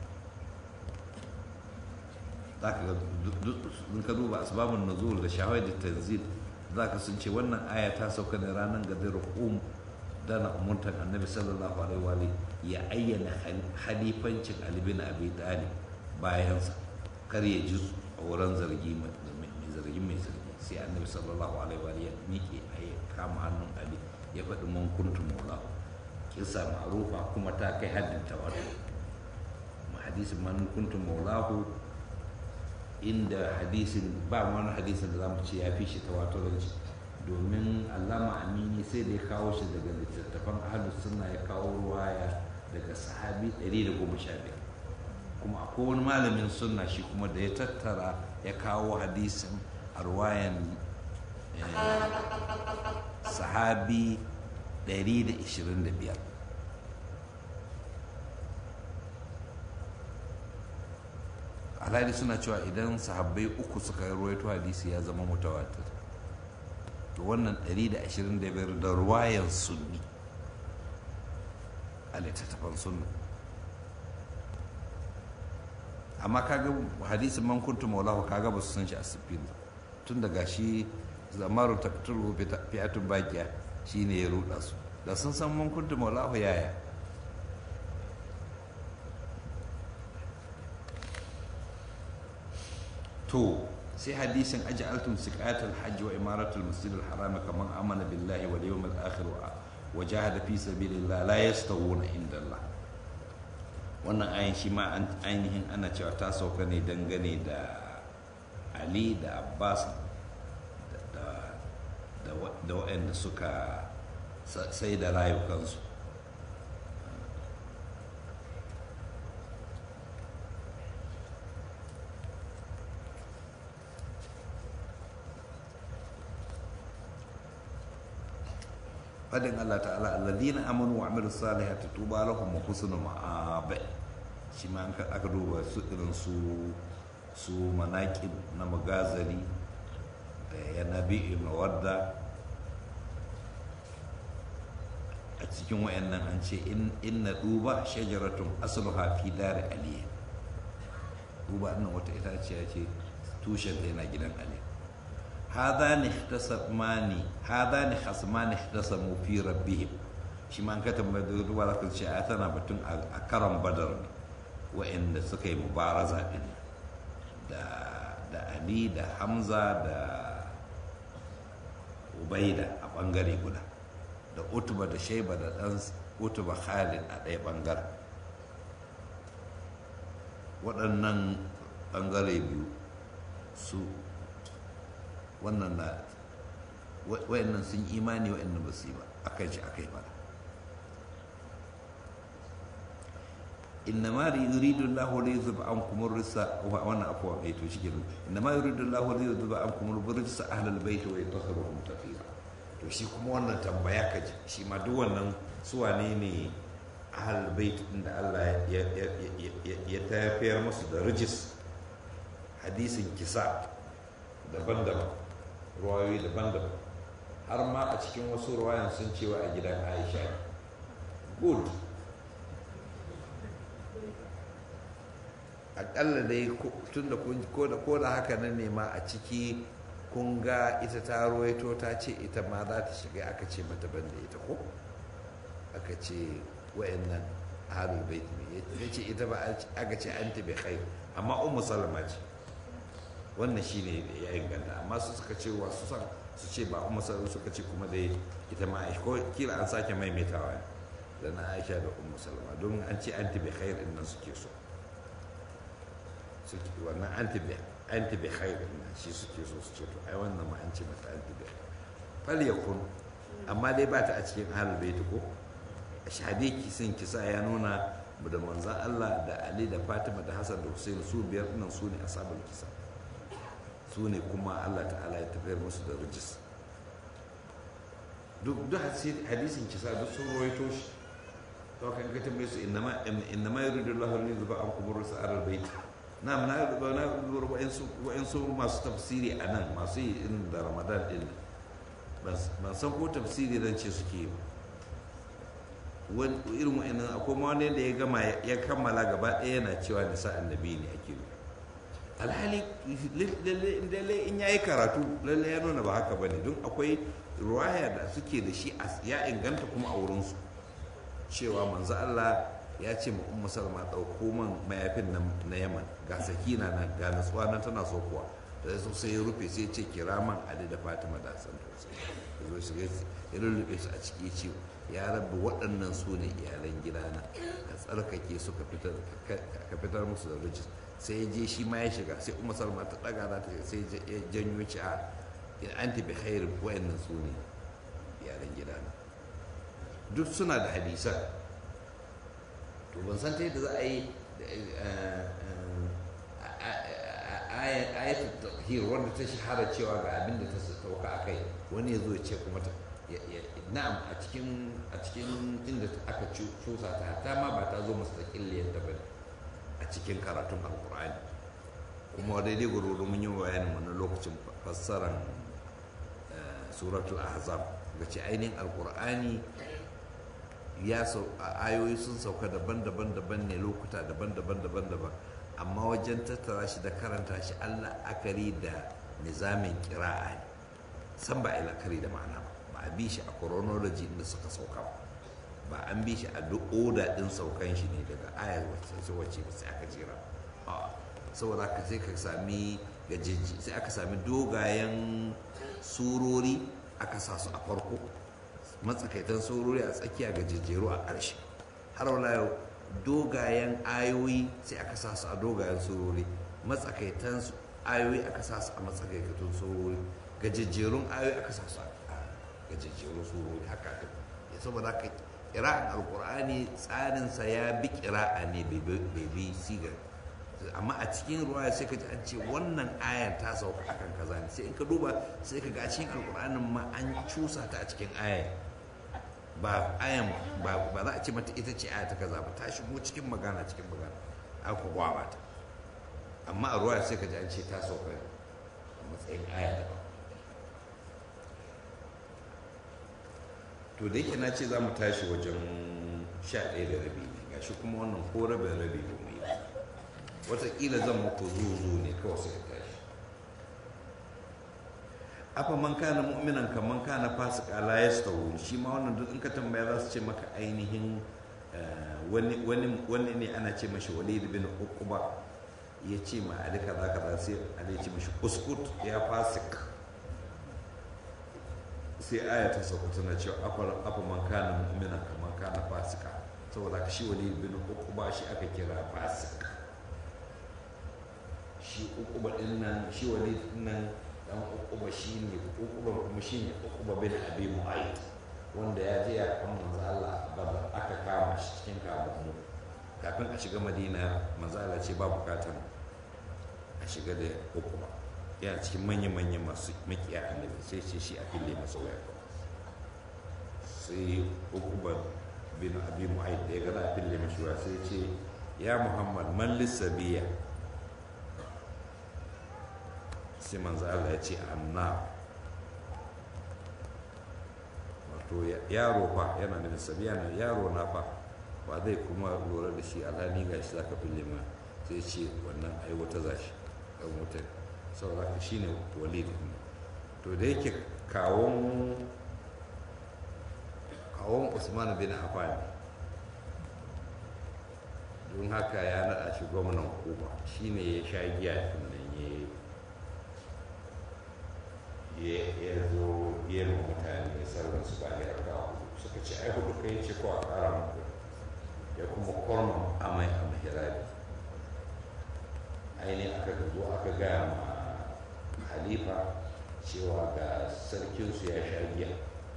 za ka ga ka duba asbabun nuzul da shahawai da tanzil za ka sun ce wannan aya ta sauka ne ranar gadar um dana umurtar annabi sallallahu alaihi wa ya ayyana halifancin Ali bin Abi Talib bayansa kar ya ji tsoron zargi mai zargi mai zargi sai annabi sallallahu alaihi wa ya miƙe a ya kama hannun ali ya faɗi man kuntu maulahu kisa ma'rufa kuma ta kai haddin tawatur ma hadisin man kuntu maulahu inda hadisin ba wani hadisin da zamu ce ya fi shi tawaturanci domin allama amini sai da ya kawo shi daga littattafan ahlus sunna ya kawo ruwaya daga sahabi 115 kuma akwai wani malamin sunna shi kuma da ya tattara ya kawo hadisin a ruwayan sahabi 125 alhali suna cewa idan sahabbai uku suka ruwaito hadisi ya zama mutawatir to wannan 125 da ruwayan sunni a littattafan sunna amma kaga hadisin man kuntu maulahu kaga ba su san shi a siffin tun daga shi zamaru taktulu fi'atun bakiya shine ya ruda su da sun san man kuntu maulahu yaya to sai hadisin aj'altum siqatal hajj wa imaratul masjidil haram kaman amana billahi wal yawmil akhir wa jahada fi sabilillah la yastawuna inda Allah wannan ayin shi ma ainihin ana cewa ta sauka ne dangane da ali da abbas da waɗanda suka sai da rayukansu fadin Allah ta'ala alladhina amanu wa amilus salihati tuba lahum wa husnu ma'ab shi ma aka duba su irin su su manaqib na magazari da ya nabi ibn wadda a cikin wayannan an ce inna duba shajaratun asluha fi dar ali duba nan wata itaciya ce tushen ta yana gidan ali هذان اختصمان هذان خصمان اختصموا في ربهم shi ma an ka tambayi da ruwa za ka ce a tana batun a karan badar ne wa'anda suka yi mubaraza din da da ali da hamza da ubaida a bangare guda da utuba da shaiba da ɗan utuba khalid a ɗaya ɓangaren waɗannan ɓangare biyu su wannan na wa'annan sun imani wa'annan ba su yi ba akan shi aka yi fara إنما يريد الله ليذهب عنكم الرجس وأنا أقوى بيت وشكل إنما يريد الله ليذهب عنكم الرجس أهل البيت ويطهرهم تطهيرا to shi kuma wannan tambaya ka ji shi ma duk wannan su wane ne ahal bait din da Allah ya tafiyar musu da rijis hadisin kisa daban-daban ruwayoyi daban-daban har ma a cikin wasu ruwayan sun cewa a gidan Aisha good akalla dai tun da ko da haka nan ne ma a ciki kun ga ita ta ruwaito ta ce ita ma za ta shiga aka ce mata ban da ita ko aka ce wayannan ahlul bait ne ya ce ita ba aka ce anti bi khair amma ummu salama ce wannan shine ya inganta amma su suka ce wa su san su ce ba ummu salama suka ce kuma dai ita ma ko kila an sake maimaitawa da na Aisha da ummu salama don an ce anti bi khair din nan suke so suke wannan anti bi anti bi khair din shi suke so su ce to ai wannan ma an ce mata anti bi fal yakun amma dai ba ta a cikin ahlul bait ko shahadi sun kisa ya nuna da manzan Allah da Ali da Fatima da Hassan da Hussein su biyar nan su ne asabul kisa su ne kuma Allah ta'ala ya tafiyar musu da rijis duk duk hadisin kisa duk sun rawaito shi to kan ka tambaye su innama innama yuridu Allahu an yuzba ankum rusul al-bayt na'am na na wa'insu masu tafsiri a nan masu yi irin da ramadan din ban san ko tafsiri zan ce suke yi irin wa'annan akwai ma wani da ya gama ya kammala gaba ɗaya yana cewa nisa annabi ne ake yi alhali lalle in ya yi karatu lalle ya nuna ba haka ba ne don akwai ruwaya da suke da shi ya inganta kuma a wurinsu cewa manzo Allah ya ce ma ummu salma ɗauko man mayafin na yaman ga sakina na ga natsuwa nan tana so kuwa da su sai ya rufe sai ce kira man ali da fatima da san to ya zo shiga ya lullube su a ciki ce ya rabu waɗannan su ne iyalan gidana ka tsarkake su ka fitar musu da rijis sai ya je shi ma ya shiga sai ummu salma ta ɗaga za ta sai ya janyo ci a in anti bi khairin waɗannan su ne iyalan gidana duk suna da hadisan to ban san ta yadda za a yi ayatul tahir wanda ta shahara cewa ga abin da ta sauka a kai wani ya zo ya ce kuma ta na'am a cikin a cikin inda aka cusa ta ta ma ba ta zo mustaqilliyar ta bane a cikin karatun alqur'ani kuma daidai gurgudu mun yi bayanin wannan lokacin fassaran suratul ahzab ga ce ainihin alqur'ani ya sau ayoyi sun sauka daban-daban daban ne lokuta daban-daban daban-daban amma wajen tattara shi da karanta shi allah akari da nizamin kira'a ne san ba a la'akari da ma'ana ba ba a bi shi a chronology inda suka sauka ba an bi shi a duk oda din saukan shi ne daga ayar wacce wacce ba sai aka jira saboda haka sai ka sami gajeji sai aka sami dogayen surori aka sa su a farko matsakaitan saurori a tsakiya ga jejjeru a ƙarshe har wala yau dogayen ayoyi sai aka sa su a dogayen saurori matsakaitan ayoyi aka sa su a matsakaitan saurori ga jejjerun ayoyi aka sa su a ga jejjerun saurori haka aka ya saboda haka ƙira'an alƙur'ani tsarinsa ya bi ƙira'a ne bai bi sigar amma a cikin ruwa sai ka ji an ce wannan ayar ta sauka akan kaza ne sai in ka duba sai ka ga a cikin alƙur'anin ma an cusa ta a cikin ayar ba ayan ba za a ce mata ita ce aya ta kaza ba ta shigo cikin magana cikin magana aka gwaba ta amma a ruwa sai ka ji an ce ta sauka a matsayin aya da ba to da yake na ce za mu tashi wajen sha ɗaya da rabi ne gashi kuma wannan ko rabin rabi ba mu yi watakila zan muku zuzu ne kawai sai ka tashi afa man kana mu'minan ka man kana fasika la yastawu shi ma wannan duk in ka tambaya za su ce maka ainihin wani wani wani ne ana ce mashi walid bin uqba ya ce ma ali kaza kaza sai ali ya ce mashi uskut ya fasik sai aya ta sauko tana cewa afa man kana mu'mina kamar kana fasika saboda ka shi wali bin uquba shi aka kira fasik shi uquba din nan shi wali din nan dan uquba shi ne uquba kuma shi ne uquba bin abi mu'ayyid wanda ya je ya kan manzo Allah baba aka kama shi cikin kamu kafin a shiga madina manzo Allah ce ba bukatan a shiga da uquba yana cikin manya-manya masu makiya annabi sai ce shi a fille masa waya sai uquba bin abi mu'ayyid da ya gana a fille mashi waya sai ce ya muhammad man lissabiya sai manzo Allah ya ce anna wato yaro fa yana da sabiya na yaro na fa ba zai kuma lura da shi alhali ga shi zaka fille ma sai ce wannan ai wata zashi dan wuta saboda haka shine walid to da yake kawon kawon Usman bin Affan don haka ya naɗa shi gwamnan Kuba shine ya sha giya nan ya ya zo ya ma mutane sauran su ba ya raka suka ce ai hudu kai ce ko a kara muku ya kuma korma amai a mahirabi ainihin aka zo aka gaya ma halifa cewa ga sarkinsu ya sha giya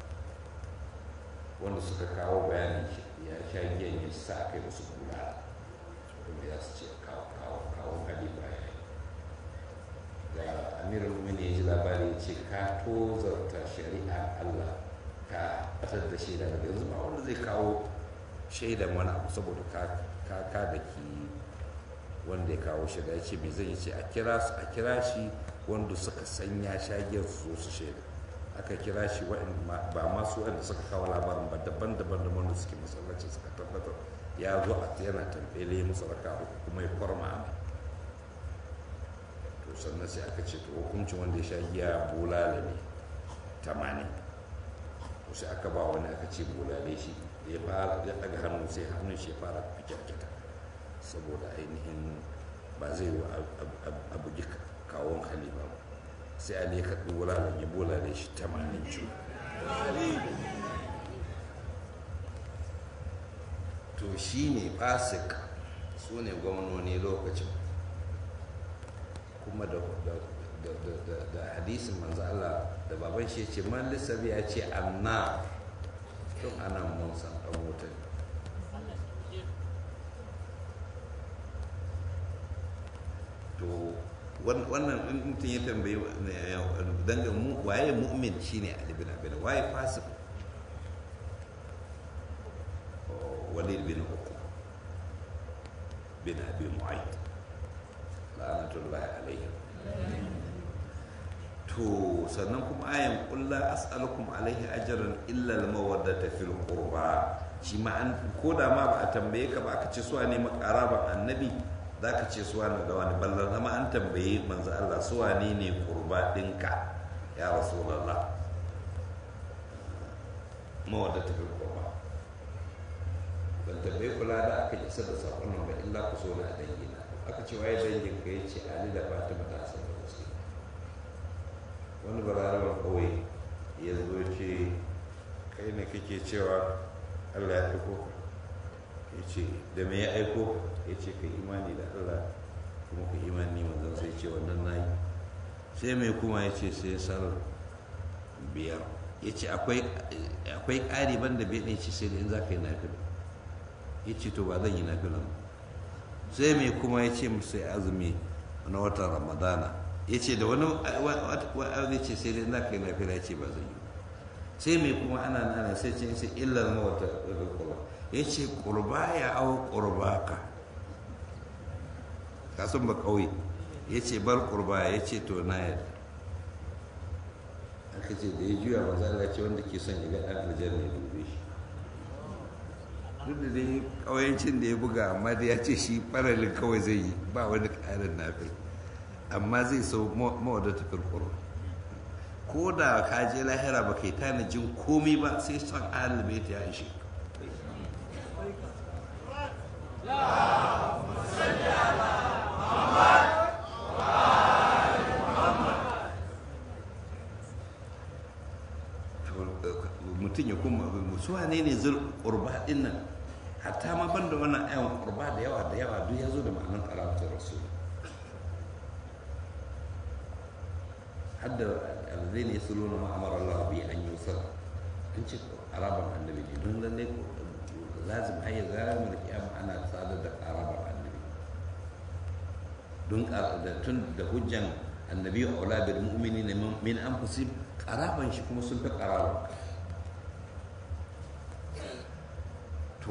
wanda suka kawo bayanin ya sha giyan ya sa kai musu kula kuma ya su ce kawo halifa ya yi da amirin mumini ya ji labari ya ce ka tozarta shari'a allah ka batar da shaida daga yanzu ba wanda zai kawo shaidan wani abu saboda ka ka da ki wanda ya kawo shaida ya ce me zai ce a kira a kira shi wanda suka san ya shagiyar su su shaida aka kira shi ba masu wanda suka kawo labarin ba daban-daban da wanda suke masallaci suka tabbatar ya zo a yana tambaye musu raka kuma ya kwarma amai to sannan sai aka ce to hukuncin wanda ya sha giya bulala ne tamanin to sai aka ba wani aka ce bulale shi ya fara ya daga hannu sai hannun shi ya fara fikirkita saboda ainihin ba zai yi a bugi kawon halifa ba sai ali ya kaɗi wulalan ya bulale shi tamanin cu to shi ne fasik su ne gwamnoni lokacin kuma da hadisin manzo Allah da baban shi ce man lissabi ya ce anna tun ana mun san dan wuta to wannan in mutum ya tambayi dangin mu waye mu'min shine Ali bin Abi waye fasik Walid bin Uqba bin Abi Mu'ayyid la'anatullahi alaihim to sannan kuma ayan kulla as'alukum alaihi ajran illa al-mawaddata fil qurba shi ma an ko da ma ba a tambaye ka ba aka ce suwa ne makaraban annabi zaka ce suwa ne da wani ballan ma an tambaye manzo Allah suwa ne ne qurba dinka ya rasulullah mawaddata fil qurba ban tambaye kula da aka isa da sakon nan ba illa ku so na dangina aka ce waye dangin ka ya ce ali da fatima ta san da wasu wani balarabar kawai ya zo ce kai ne kake cewa allah ya aiko ka ya ce da me ya aiko ya ce ka imani da allah kuma ka imani manzan sai ce wannan na yi sai mai kuma ya ce sai salar biyar ya ce akwai ƙari ban da bai ne ce sai da in za ka yi nafila ya ce to ba zan yi nafilan ba sai mai kuma ya ce musu azumi na watan ramadana ya ce da wani wani ce sai dai za ka yi lafiya ya ce ba zai yi sai mai kuma ana nana sai ce sai illar mawata kurba ya ce kurba ya au kurba ka kasan ba kauye ya ce bar kurba ya ce to na yadda aka ce da ya juya ba za ce wanda ke son ya ga ɗan aljanna ya dube shi duk da dai ƙauyancin da ya buga amma da ya ce shi faralin kawai zai yi ba wani ƙarin nafi amma zai sau mawadata firkuru ko da ka je lahira ba kai tanajin komi ba sai son alibai ta ya ishe to mutum ya kuma su wane ne zul qurba din nan hatta ma banda wannan ayan qurba da yawa da yawa duk ya zo da ma'anar qarabatul rasul hadda alladhina yasluna ma amara Allah bi an yusal an ce qaraban annabi ne don lalle lazim hayya zalimul kiyama ana sadar da qaraban annabi don da tun da hujjan annabi aula bil mu'minina min anfusihim qaraban shi kuma sun fi qaraban to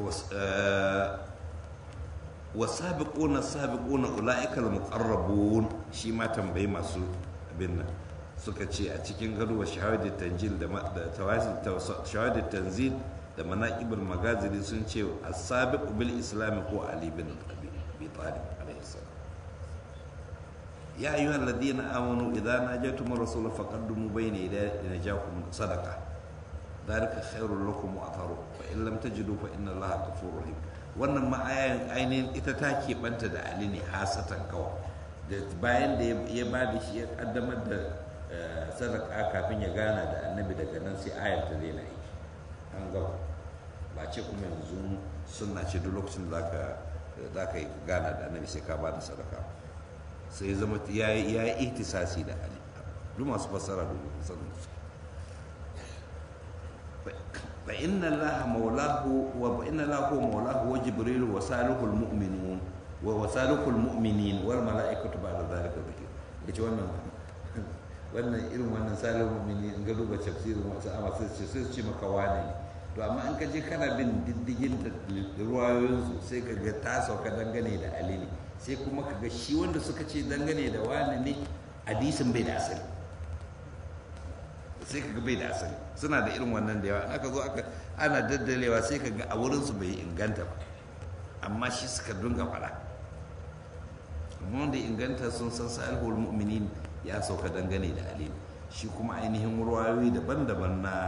wasabiquna sabiquna ulaika al-muqarrabun shi ma tambayi masu abin nan suka ce a cikin gado wa shahadat tanjil da tawasil shahadat tanzil da manaqibul magazili sun ce as-sabiq bil islam ko ali bin abi talib alayhi salam ya ayyuhal ladina amanu idza najaytum ar-rasul faqaddimu bayna yaday najakum sadaqa ذلك خير لكم وأطهر وإن لم تجدوا فإن الله غفور رحيم wannan ma ainihin ita ta keɓanta da ali ne hasatan kawai da bayan da ya ba da shi ya kaddamar da sadaka kafin ya gana da annabi daga nan sai ayar ta daina yi an gaba ba ce kuma yanzu suna ce duk lokacin da za ka yi gana da annabi sai ka ba da sadaka sai zama ya yi ihtisasi da ali duk masu fassara da sanin su فإن الله مولاه وإن الله هو مولاه وجبريل وصالح المؤمنون وصالح المؤمنين والملائكة بعد ذلك ذكر yace wannan wannan irin wannan salihul mu'mini in ga duba tafsirin wasu amma sai su sai su ce maka wane ne to amma in ka je kana bin diddigin da ruwayoyin su sai ka ga ta sauka dangane da ali ne sai kuma ka ga shi wanda suka ce dangane da wane ne hadisin bai da asali sai ka ga bai da asali suna da irin wannan da yawa aka zo aka ana daddalewa sai ka ga a wurinsu bai inganta ba amma shi suka dunga fara amma wanda inganta sun san salihul mu'minin ya sauka dangane da alim shi kuma ainihin ruwayoyi daban-daban na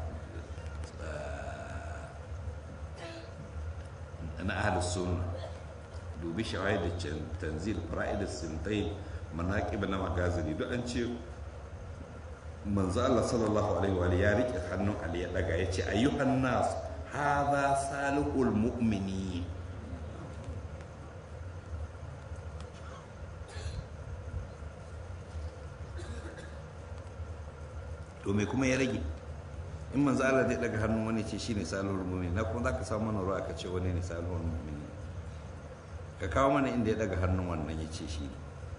na ahlus sunna dubi shawahid da tanzil fara'id sintain manaqib na magazini duk an ce manzo Allah sallallahu alaihi wa ya rike hannun Ali ya daga ya ce ayyuhan nas hadha salihul mu'mini to me kuma ya rage in manzo Allah zai daga hannun wani ce shine salihul mu'mini na kuma zaka samu mana ruwa ka ce wani ne salihul mu'mini ka kawo mana inda ya daga hannun wannan ya ce shi ne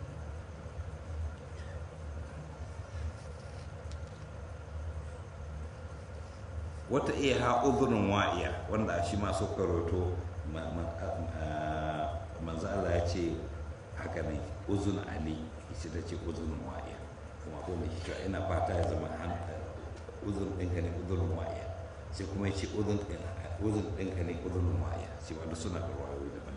wata iya ha uzurin wa'iya wanda shi ma suka roto manzo Allah ya ce haka ne uzun ali ita ta ce uzurin wa'iya kuma ko mai cewa ina fata ya zama uzun ɗinka ne uzurin wa'iya sai kuma ya ce uzun ɗinka ne uzurin wa'iya sai wanda suna da wayoyi daban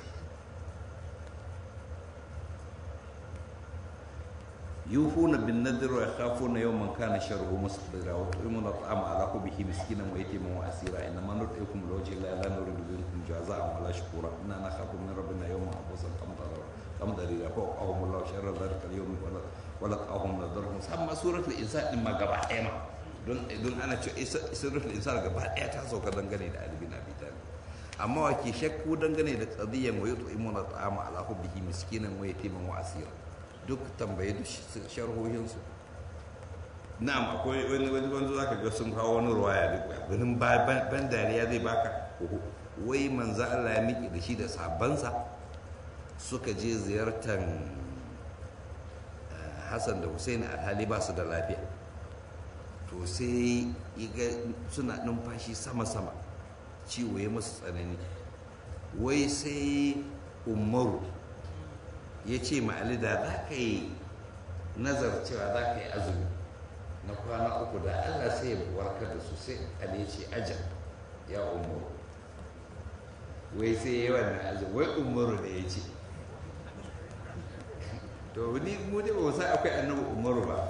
يوفون بالنذر ويخافون يوما كان شره مستقبلا ويطعمون الطعام على حبه مسكينا ويتيما واسيرا انما نطعمكم لوجه الله لا نريد منكم جزاء ولا شكورا انا نخاف من ربنا يوما عبوسا قمطريرا فوقهم الله شر ذلك اليوم ولقاهم نذرهم سمى سوره الانسان ما غبا ايما don don ana cewa suratul insan gaba daya ta sauka dangane da Ali bin Abi Talib amma wa ke shakku dangane da qadiyan wa yut'imuna ta'ama ala hubbihi miskinan wa yatiman wa asira duk tambaye da sharhohinsu na'am akwai wani wani wanda zaka ga sun kawo wani ruwaya duk ganin ban dariya zai baka wai manzo Allah ya miki da shi da sabansa suka je ziyartar Hassan da Hussein alhali ba su da lafiya to sai ga suna numfashi sama-sama ciwo ya masu tsanani wai sai umaru ya ce ma'ali da za ka yi nazar cewa za ka yi azumi na kwana uku da allah sai ya warkar da su sai ali ya ce ajal ya umaru wai sai ya wannan azumi wai umaru ne ya ce to ni mu dai ba sa akwai annabi umaru ba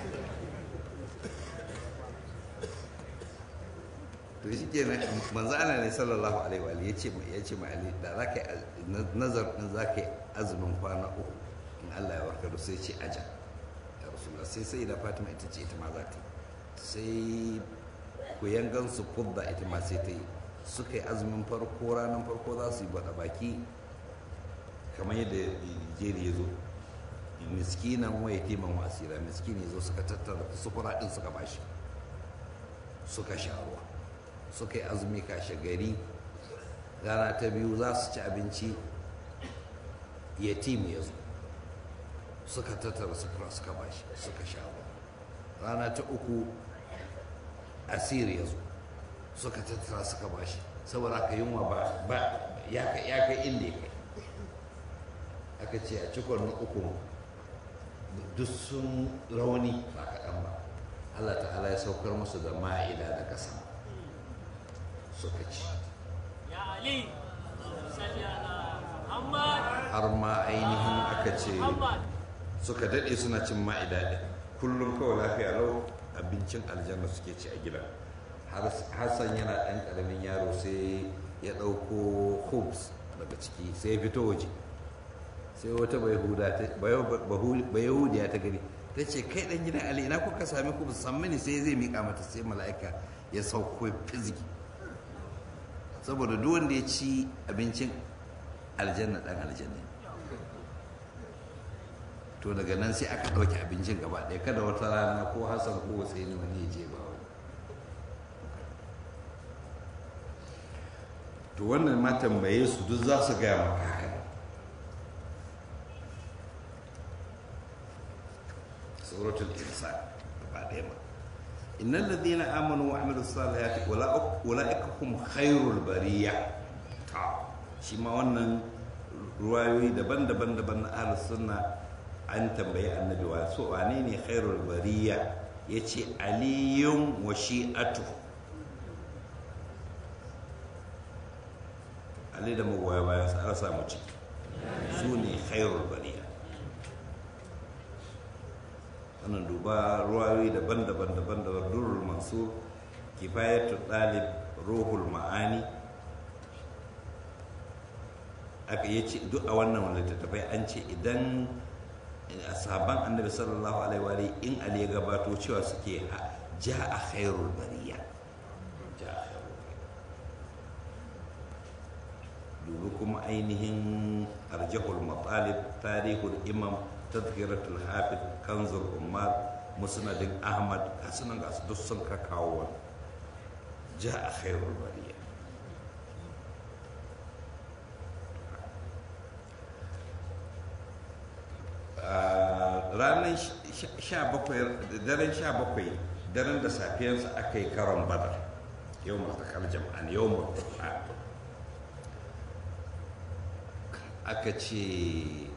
to shi ke manzo ana ne sallallahu alaihi wa ya ce ya ce ma ali da za ka yi nazar din za ka yi azumin kwana uku in Allah ya warkar da sai ce aja ya rasulullah sai sai da Fatima ita ce ita ma za ta sai kuyangan su fudda ita ma sai ta yi suka yi azumin farko ranar farko za su yi bada baki kamar yadda jeri ya zo miskinan waya timan wasira miskini ya zo suka tattara sufura din suka bashi suka sha ruwa suka yi azumi kashe gari rana ta biyu za su ci abinci yatim ya zo suka tattara sufura suka bashi suka sha ruwa rana ta uku asir ya zo suka tattara suka bashi saboda aka yunwa ba ba ya kai ya kai inda ya kai aka ce a cikon na uku duk sun rauni ba kaɗan ba Allah ta'ala ya saukar musu da ma'ida daga sama suka ci Ya Ali, salli ala Muhammad. har ma ainihin aka ce Muhammad. suka daɗe suna cin ma'ida ɗin kullum kawai lafiya lau abincin aljanna suke ci a gidan har hassan yana ɗan ƙaramin yaro sai ya ɗauko hoops daga ciki sai ya fito waje sai wata bayahudiya ta gani ta ce kai ɗan gidan ali ina kuka sami hoops san mini sai zai miƙa mata sai mala'ika ya sauko fiziki saboda duk wanda ya ci abincin aljanna ɗan aljanna ne to daga nan sai aka ɗauke abincin gaba ɗaya kada wata rana ko hassan ko sai ne wani ya je ba wani to wannan ma tambaye su duk za su gaya maka haka suratul insan gaba ɗaya ma innal ladina amanu wa amilu salihati ulaika hum khairul bariya ta shi ma wannan ruwayoyi daban-daban daban na ahlus sunna an tambayi annabi wa so wane ne khairul bariya yace aliyun wa shi'atu ali da magoya bayan sa an samu ciki su ne khairul bariya wannan duba ruwayoyi daban-daban daban-daban durrul mansur kifayatul dalib ruhul ma'ani aka yi ce duk a wannan littattafai an ce idan a sahaban annabi sallallahu alaihi wa alihi in ali ya gabato cewa suke ja a khairul bariya ja a khairul bariya dubi kuma ainihin arjahul matalib tarihul imam tazkiratul hafiz kanzul ummar musnadin ahmad gasu nan gasu duk sun ka kawo wani ja a khairul bariya ranar daren sha bakwai daren da safiyarsa aka yi karon badar yau matakar jama'an yau mutu'a aka ce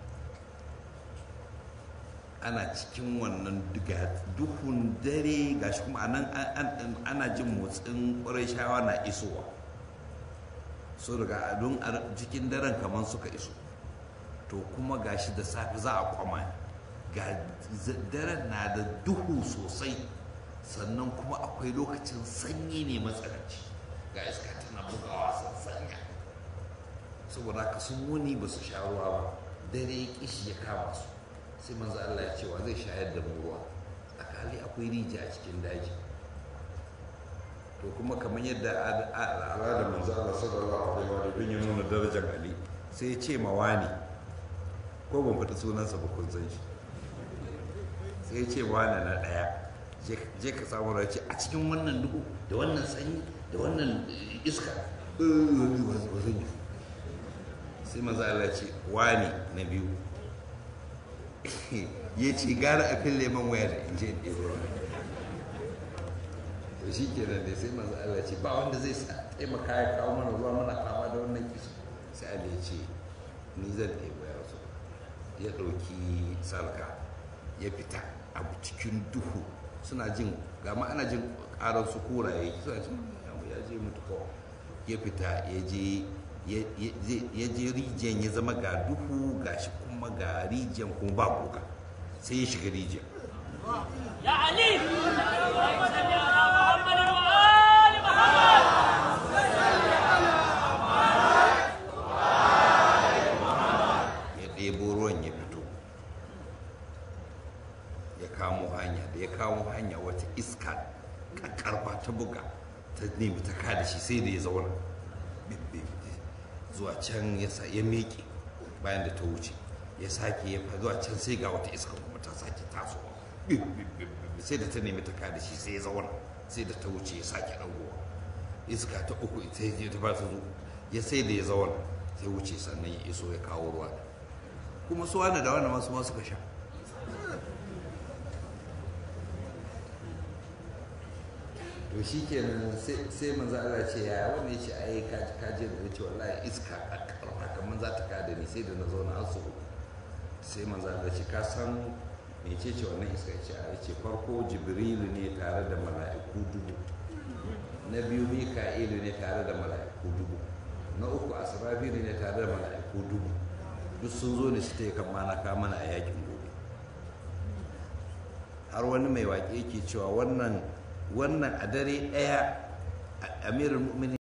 ana cikin wannan duhun dare gashi kuma anan ana jin motsin ƙwarai shawa na isowa so daga don cikin daren kamar suka iso to kuma gashi da safe za a kwama ga daren na da duhu sosai sannan kuma akwai lokacin sanyi ne matsananci ga iska tana bugawa sanya saboda haka sun wuni ba su sha ruwa ba dare kishi ya kama su sai manzo Allah ya ce wa zai shayar da mu ruwa akali akwai rijiya a cikin daji to kuma kamar yadda al'adar manzo Allah sallallahu alaihi wa sallam ya nuna darajar Ali sai ya ce mawani ko ban fita sunansa ba kun san shi sai ya ce wani na ɗaya je ka samu race a cikin wannan duhu da wannan sanyi da wannan iska sai maza Allah ce wani na biyu ya ce gara a fille man waya da in je in ɗebo ruwa to shi ke nan dai sai maza Allah ce ba wanda zai sa taimaka ya kawo mana ruwa mana fama da wannan kisa sai Allah ya ce ni zan ɗebo ya rasu ya ɗauki salka ya fita abu cikin duhu suna jin gama ana jin ƙarar su kuraye suna jin ya je mutu ko ya fita ya je ya je rijiyar ya zama ga duhu ga shi kuma ga rijiyar kuma ba kuka sai ya shiga rijiyar Ya Ali, salli ala Muhammad wa ali Muhammad. ya ɗebo ruwan ya fito ya kamo hanya da ya kamo hanya wata iska karfa ta buga ta nemi ta kada shi sai da ya zauna zuwa can ya sa ya miƙe bayan da ta wuce ya sake ya fa zuwa can sai ga wata iska kuma ta sake tasowa sai da ta nemi ta kada shi sai ya zauna sai da ta wuce ya sake ɗagowa iska ta uku ita ya ta ba ta zo ya sai da ya zauna sai wuce sannan ya iso ya kawo ruwa kuma su wani da wani masu ma suka sha to shi kenan sai manzo Allah ce ya wani ya ce ai kaji kaji da ce wallahi iska a karfa kamar za ta kada ni sai da na zauna har su sai manzo Allah ce ka san mece ce wannan iska ce a ce farko jibrilu ne tare da mala'iku dubu na biyu mika'ilu ne tare da mala'iku dubu na uku asrafilu ne tare da mala'iku dubu duk sun zo ne su ta kan mana ka mana a yakin gobe har wani mai waƙe yake cewa wannan wannan a dare ɗaya amirin mu'minin